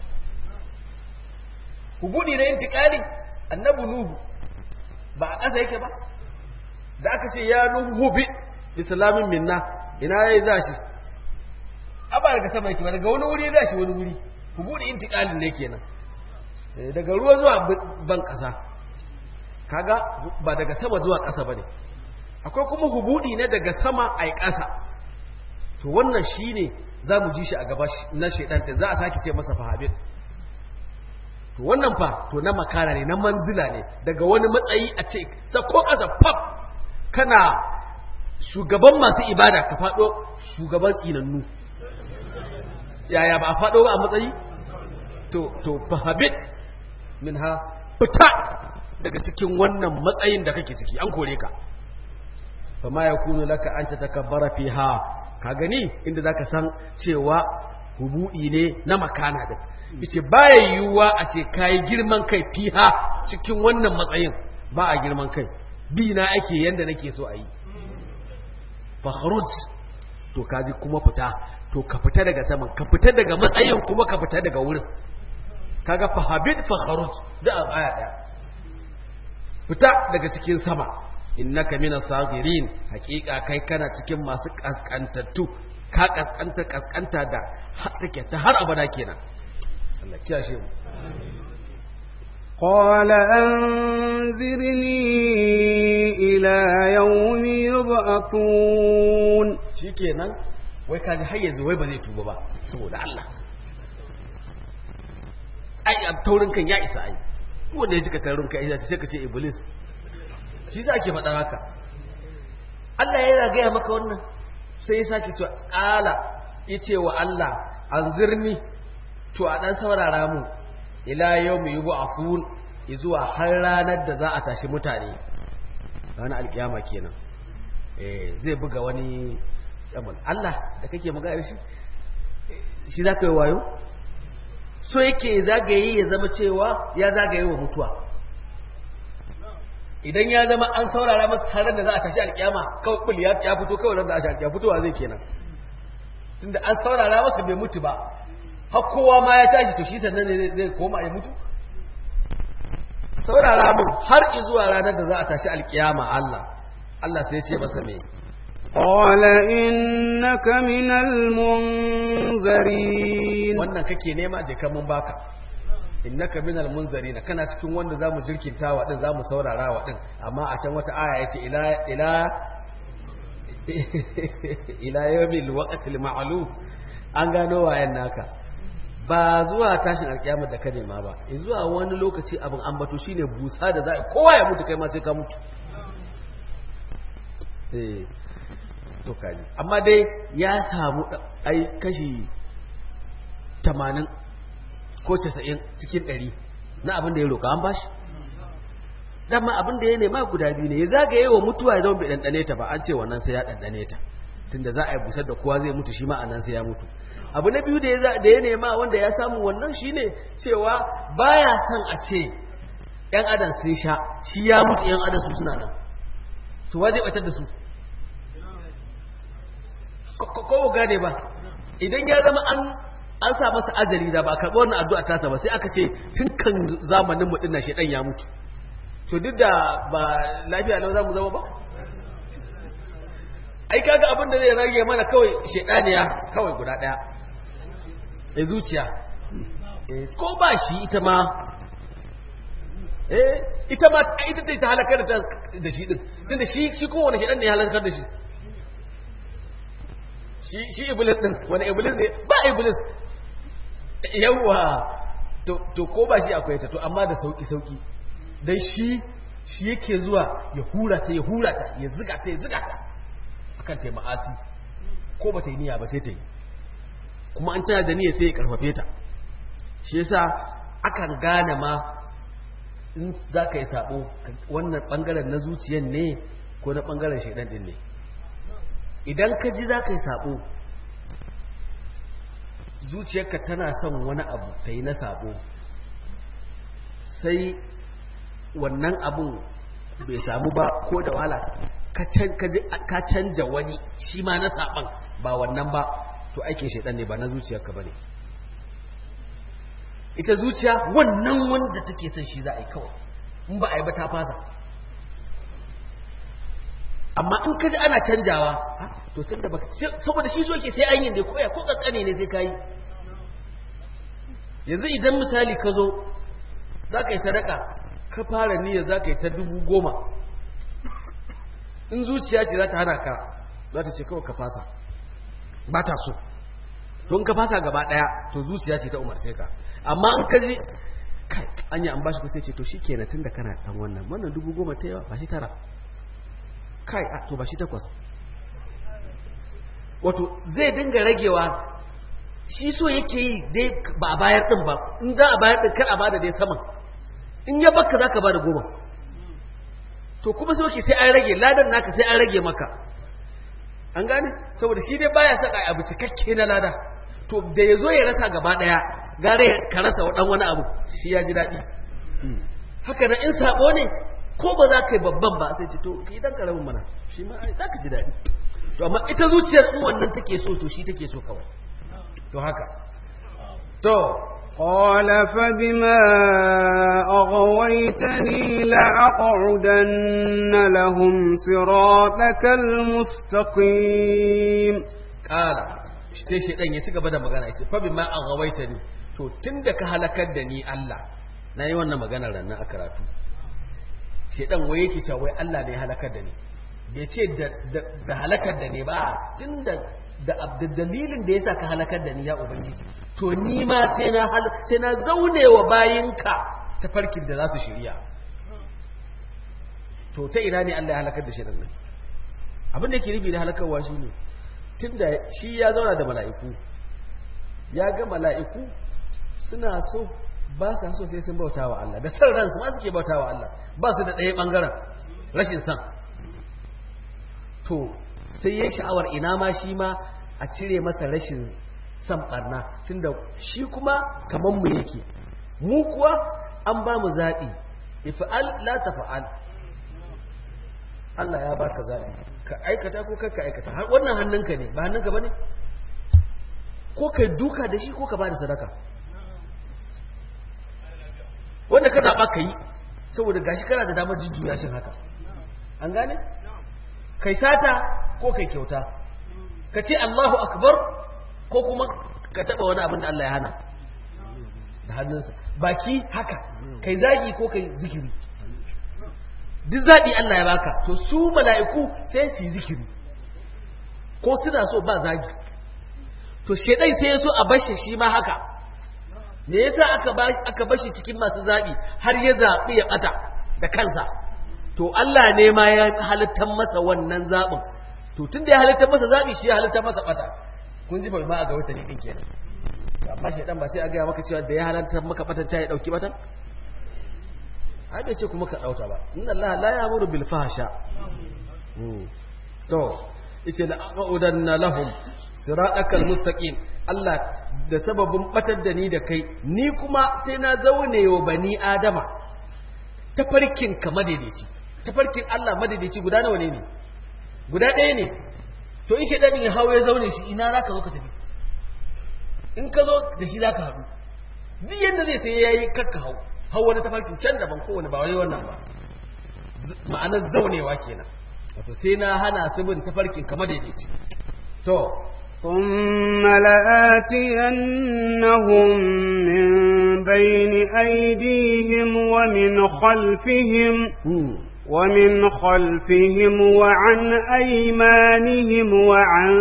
hubudi na intikali annabi nuhu ba a ƙasa yake ba da aka ce ya nuhu hubi islamin minna ina yayi zashi aba daga sama yake ba daga wani wuri ya zashi wani wuri hubudi intikalin ne kenan daga ruwa zuwa ban ƙasa kaga ba daga sama zuwa ƙasa bane akwai kuma hubudi na daga sama a ƙasa to wannan shine za mu ji shi a gaba na shaidan za a sake ce masa fahabin to wannan fa to na makara ne na manzila ne daga wani matsayi a ce sako ƙasa fab kana shugaban masu ibada ka faɗo shugaban tsinannu yaya ba a faɗo ba a matsayi to to fahabit min ha fita daga cikin wannan matsayin da kake ciki an kore ka fama ya kunu laka an ta takabbara fiha ka gani inda zaka san cewa hubu'i ne na makana da yace baya yiwuwa a ce kai girman kai fiha cikin wannan matsayin ba a girman kai bi na ake yanda nake so a yi fakhruj to kaji kuma fita to ka fita daga saman ka fita daga matsayin kuma ka fita daga wurin kaga fahabid fakhruj da aya daya fita daga cikin sama innaka mina sagirin hakika kai kana cikin masu kaskantattu ka kaskanta kaskanta da take ta har abada kenan Allah kiyashe mu قال أنذرني إلى يوم يبعثون shikenan wai kaji har yanzu wai ba zai tuba ba saboda Allah ai taurin kan ya isa ai wanda ya jika taurin kan ya sai ka ce iblis shi sa ake faɗa haka Allah yana gaya maka wannan sai ya sake cewa ƙala ya ce wa Allah an zirni to a ɗan saurara mu ila yau mu yi bu a sun zuwa har ranar da za a tashi mutane ranar alkiyama kenan zai buga wani yamal Allah da kake magana shi shi za ka yi wayo so yake zagaye ya zama cewa ya zagaye wa mutuwa idan ya zama an saurara masa har da za a tashi alkiyama kawai kul ya fito kawai da za a tashi alkiyama fitowa zai kenan tunda an saurara masa bai mutu ba har kowa ma ya tashi to shi sannan ne zai koma ya mutu saurara mu har zuwa ranar da za a tashi alkiyama Allah Allah sai ya ce masa me قال إنك من المنذرين wannan kake nema je kan mun baka innaka minal munzarin kana cikin wanda zamu jirkinta wa din zamu saurara wa din amma a can wata aya yace ila ila ila yawmil waqtil ma'lum an gano wayan naka ba zuwa tashin alkiyama da ka nema ba zuwa wani lokaci abin ambato shine busa da za kowa ya mutu kai ma sai ka mutu eh to kaji amma dai ya samu ai kashi 80 ko 90 cikin 100 na abin da ya roƙa an bashi dama abin da ya nema guda biyu ne ya zagaye wa mutuwa ya zama bai ɗanɗane ta ba an ce wannan sai ya ɗanɗane ta tunda za a yi busar da kowa zai mutu shi ma a nan sai ya mutu abu na biyu da ya nema wanda ya samu wannan shine cewa baya son a ce yan adam sun sha shi ya mutu yan adam su suna nan to wa zai batar da su ko gane ba idan ya zama an an sa masa ajali da ba karɓi wannan addu'a tasa ba sai aka ce tun kan zamanin mu dinnan shedan ya mutu to duk da ba lafiya lau za mu zama ba ai kaga abin da zai rage mana kawai shedaniya kawai guda daya e zuciya ko ba shi ita ma eh ita ma ita ce ta halakar da da shi din tunda shi shi kowane shedan ne ya halakar da shi shi shi iblis din wani iblis ne ba iblis yawa to to ko ba shi akwai ta to amma da sauki sauki dan shi shi yake zuwa ya hura ta ya hura ta ya ziga ta ya ziga ta akan ta ma'asi ko ba ta yi niyya ba sai ta yi kuma an tana da niyya sai ya karfafe ta shi yasa akan gane ma in za ka yi sabo wannan bangaren na zuciyan ne ko na bangaren shaidan din ne idan ka ji za ka yi sabo zuciyarka tana son wani abu ta yi na sabo sai wannan abun bai samu ba ko da wahala ka canja wani shi ma na saban ba wannan ba to aikin shaidan ne ba na zuciyarka ba ne ita zuciya wannan wanda take son shi za a yi kawai in ba a yi ba ta fasa amma in ka ji ana canjawa to tun da baka saboda shi so ke sai an yi ne koya ko kankane ne sai ka yi yanzu idan misali ka zo za ka yi sadaka ka fara niyyar za ka yi ta dubu goma in zuciya ce za ta hana ka za ta ce kawai ka fasa ba ta so don ka fasa gaba daya to zuciya ce ta umarce ka amma in ka ji kai an yi an bashi ku sai ce to shi kenan tun da kana dan wannan wannan dubu goma ta yawa ba shi tara kai a to ba shi takwas wato zai dinga ragewa shi so yake yi dai ba a bayar din ba in za a bayar din kar a bada dai saman in ya baka zaka bada goma to kuma sai yake sai an rage ladan naka sai an rage maka an gane saboda shi dai baya saka abu cikakke na lada to da yazo ya rasa gaba daya gare ka rasa dan wani abu shi ya ji dadi haka nan in sabo ne ko ba za ka yi babban ba sai ce to ki dan karamin mana shi ma ai za ka ji dadi to amma ita zuciyar in wannan take so to shi take so kawai to haka to قال فبما أغويتني لأقعدن لهم صراطك المستقيم قال sai shaidan ya ci gaba da magana ya ce fa bima aghawaitani to tunda ka halakar da ni Allah na yi wannan magana ranar a karatu shaidan wai yake cewa wai Allah ne ya halakar da ni bai ce da halakar da ni ba tunda da dalilin da yasa ka halakar da ni ya ubangiji to ni ma sai na sai na zaune wa bayinka ta farkin da za su shirya to ta ina ne Allah ya halakar da shi nan abin da yake nufi da halakarwa shine tunda shi ya zauna da mala'iku ya ga mala'iku suna so ba sa so sai sun bauta wa Allah da san ransu ma suke bauta wa Allah ba su da ɗaya ɓangaren rashin san to sai ya sha'awar ina ma shi ma a cire masa rashin san barna tunda shi kuma kaman mu yake mu kuwa an ba mu zaɓi ifa'al la tafa'al Allah ya baka zaɓi ka aikata ko kar ka aikata wannan hannunka ne ba hannunka bane ko kai duka da shi ko ka bada sadaka wanda ka zaɓa ka yi saboda gashi kana da damar jujjuya shin haka an gane kai sata ko kai kyauta ka ce Allahu akbar ko kuma ka taɓa wani abin da Allah ya hana da hannunsa baki haka kai zagi ko kai zikiri duk zaɓi Allah ya baka to su mala'iku sai su yi zikiri ko suna so ba zagi to shedai sai ya so a bashi shi ma haka me yasa aka aka bashi cikin masu zaɓi har ya zaɓi ya ɓata da kansa to Allah ne ma ya halittar masa wannan zaɓin to tun da ya halittar masa zaɓi shi ya halittar masa ɓata kun ji bai ma a ga wata ne kenan amma shaidan ba sai a gaya maka cewa da ya halittar maka ɓatan ya ɗauki ɓatan ai bai ce kuma ka ɗauka ba inna Allah la ya'muru bil fahsha to yace la aqudanna lahum siratakal mustaqim Allah da sababin batar da ni da kai ni kuma sai na zaune wa bani adama tafarkin ka madaidaici tafarkin Allah madaidaici guda nawa ne ne guda ɗaya ne to in shaidanin ya hawo ya zaune shi ina zaka zo ka tafi in ka zo da shi zaka haɗu duk yadda zai sai yayi kakka hau hau wani tafarkin can daban kowane ba wani wannan ba ma'anar zaunewa kenan wato sai na hana su bin tafarkin kamar daidaici to ثم لآتينهم من بين أيديهم ومن خلفهم ومن خلفهم وعن أيمانهم وعن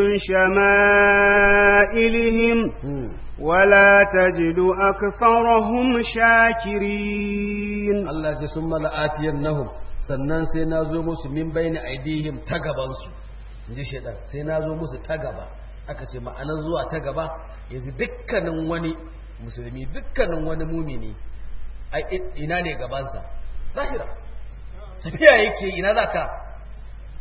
شمائلهم ولا تجد أكثرهم شاكرين الله ثم لآتينهم sannan sai na zo musu min bayni aidihim ta gabansu in ji shaidan sai na zo musu ta gaba aka ce ma'anar zuwa ta gaba yanzu dukkanin wani musulmi dukkanin wani mumini ina ne gabansa lahira tafiya yake ina za ka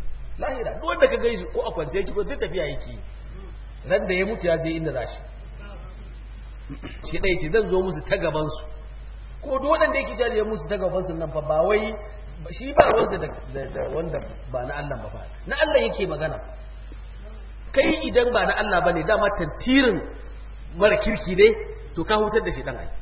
lahira duk wanda ka gaisu ko a kwance ki ko duk tafiya yake ran da ya mutu ya je inda za shi shi ɗaya ce zan zo musu ta gabansu ko duk waɗanda yake jaje musu ta gabansu nan fa ba wai shi ba ruwansa da wanda ba na Allah ba na Allah yake magana kai idan ba na Allah ba ne dama tantirin mara kirki ne to ka hutar da shi ɗan ai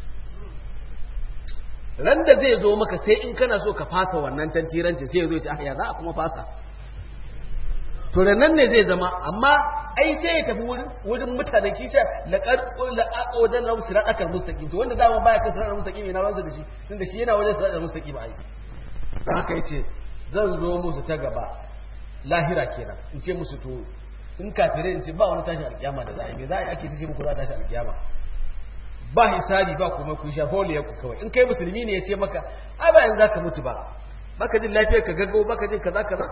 ran da zai zo maka sai in kana so ka fasa wannan tantirancin sai ya zo ya ce ah ya za a kuma fasa to da nan ne zai zama amma ai sai ya tafi wurin wurin mutane shi sai laqad laqadan lahu siratal mustaqim to wanda dama baya kan siratal mustaqim yana ransa da shi tunda shi yana wajen siratal mustaqim ai dan haka yace zan zo musu ta gaba lahira kenan in ce musu to in kafire in ce ba wani tashin alkiyama da za a yi me za a yi ake ce muku za a tashi alkiyama ba hisabi ba kuma ku sha holiya ku kawai in kai musulmi ne ya ce maka ai ba yanzu zaka mutu ba baka jin lafiyar ka gaggawo baka jin kaza kaza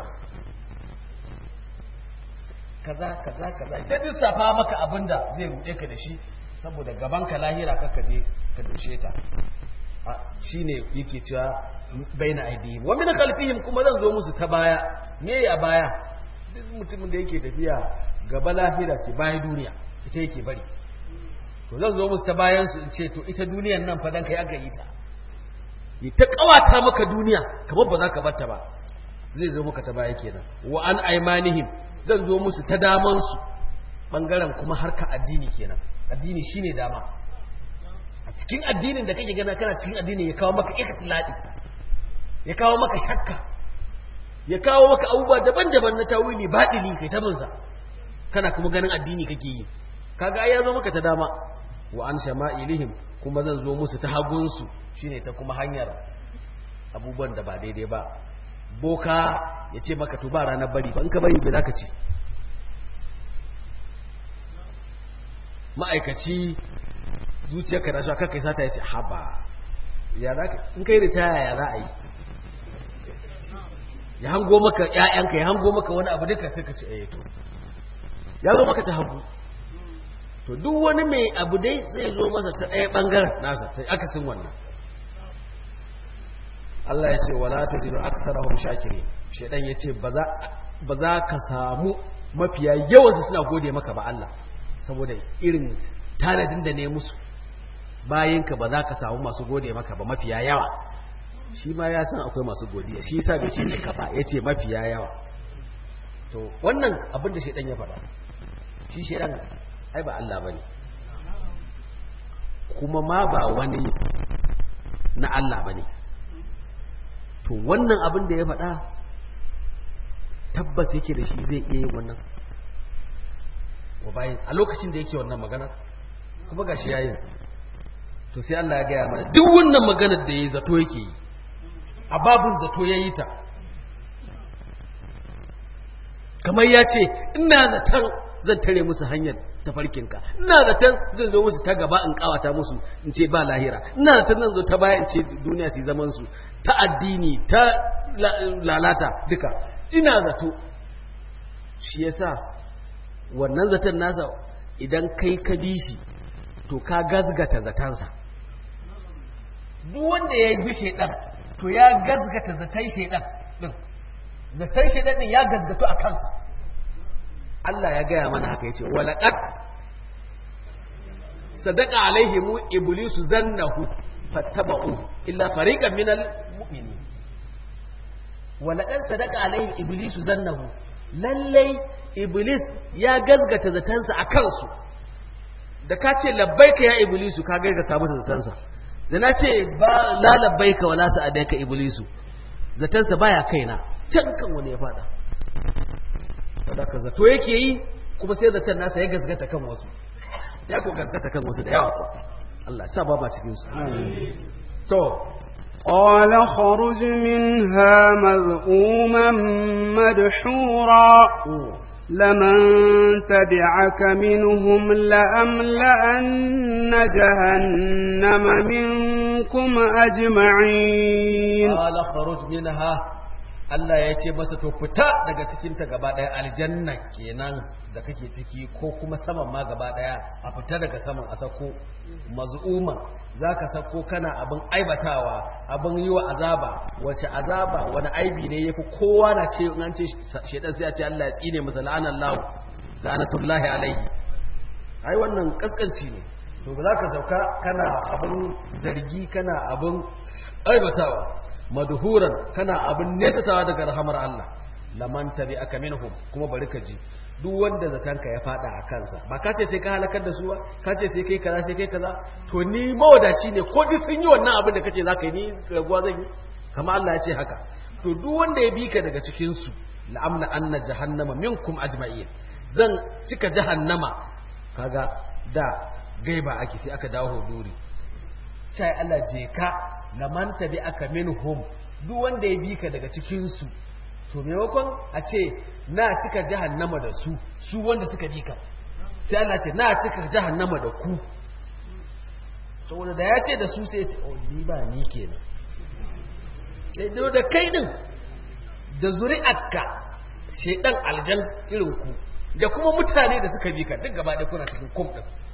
kaza kaza kaza ta lissafa maka abin da zai ruɗe ka da shi saboda gaban ka lahira ka je ka dushe ta shine yake cewa baina aidi wa min khalfihim kuma zan zo musu ta baya me ya baya duk mutumin da yake tafiya gaba lahira ce baya duniya ita yake bari to zan zo musu ta bayan su in ce to ita duniyan nan fa dan kai aka yi ta yi ta kawata maka duniya kamar ba za ka bar ta ba zai zo maka ta baya kenan wa an aimanihim zan zo musu ta damansu ɓangaren kuma harka addini kenan addini shine dama a cikin addinin da kake gana kana cikin addini ya kawo maka ikhtilali ya kawo maka shakka ya kawo maka abubuwa daban-daban na tawili baɗili kai ta binsa kana kuma ganin addini kake yi kaga ai ya zo maka ta dama wa an shama'ilihim kuma zan zo musu ta hagunsu shine ta kuma hanyar abubuwan da ba daidai ba boka ya ce maka to ba ranar bari ba in ka bari bai za ka ci ma'aikaci zuciyarka na shi kakai sata ya ce haba ya za ka in kai ritaya ya za a yi ya hango maka ‘ya'yanka ya hango maka wani abu duka sai ka ce eh to ya zo maka ta hagu to duk wani mai abu dai zai zo masa ta ɗaya ɓangaren nasa ta akasin wannan Allah ya ce wala tajidu aksarahum shakirin shedan ya ce ba za ka samu mafiya yawansu suna gode maka ba Allah saboda irin tanadin da ne musu bayinka ba za ka samu masu gode maka ba mafiya yawa shi ma ya san akwai masu godiya shi yasa bai ce ka ba ya ce mafiya yawa to wannan abin da shedan ya faɗa shi shedan ai ba Allah bane kuma ma ba wani na Allah bane to wannan abin da ya faɗa tabbas yake da shi zai iya yin wannan wa bayan a lokacin da yake wannan magana kuma gashi yayin to sai Allah ya gaya mana duk wannan maganar da ya zato yake yi a babin zato ya yi ta kamar ya ce ina zaton zan tare musu hanyar tafarkinka ina zaton zan zo musu ta gaba in kawata musu in ce ba lahira ina zaton zan zo ta baya in ce duniya su zaman su ta addini ta lalata duka ina zato shi yasa wannan zaton nasa idan kai ka bi shi to ka gazgata zatansa duk wanda ya bi shaidan to ya gazgata zaton shaidan din zaton shaidan din ya gazgato a kansa Allah ya gaya mana haka yace walaqad sadaqa alaihim iblisu zannahu fattaba'u illa fariqan minal mu'minin walaqad sadaqa alaihim iblisu zannahu lallai iblis ya gazgata zatansa a kansu da ka ce labbaika ya iblisu ka gazgata masa zatansa da na ce ba la labbaika wala sa'adaika iblisu zatansa baya kaina can kan wani ya fada sadaka zato yake yi kuma sai zaton nasa ya gazgata kan wasu ya ko gazgata kan wasu da yawa Allah sa ba ba cikin su to قال خرج منها مذءوما مدحورا لمن تبعك منهم لأملأن جهنم منكم أجمعين قال خرج منها Allah ya ce masa to fita daga cikinta gaba ɗaya aljanna kenan da kake ciki ko kuma saman ma gaba ɗaya a fita daga saman a sako maz'uma za ka sako kana abin aibatawa abin yi wa azaba wace azaba wani aibi ne ya fi kowa na ce an ce shaidan sai a ce Allah ya tsine masa la'anar lahu la'anatullahi alaihi ai wannan kaskanci ne to ba za ka sauka kana abin zargi kana abin aibatawa madhuran kana abin nesatawa daga rahamar Allah laman tabi aka minhum kuma bari ka ji duk wanda zatanka ya fada a kansa ba ka ce sai ka halakar da su ba ka ce sai kai kaza sai kai kaza to ni mawadaci ne ko duk sun yi wannan abin da kace zaka yi ni raguwa zan yi kama Allah ya ce haka to duk wanda ya bi ka daga cikin su la'amla anna jahannama minkum ajma'in zan cika jahannama kaga da gaiba ake sai aka dawo huduri sai Allah je ka laman tabi aka minhum duk wanda ya bi ka daga cikin su to maimakon a ce na cika jahannama da su su wanda suka bi ka sai Allah ce na cika jahannama da ku saboda da ya ce da su sai ya ce oh ni ba ni kenan sai da kai din da zuri'arka shedan aljan irin ku da kuma mutane da suka bi ka duk gaba ɗaya kuna cikin kum din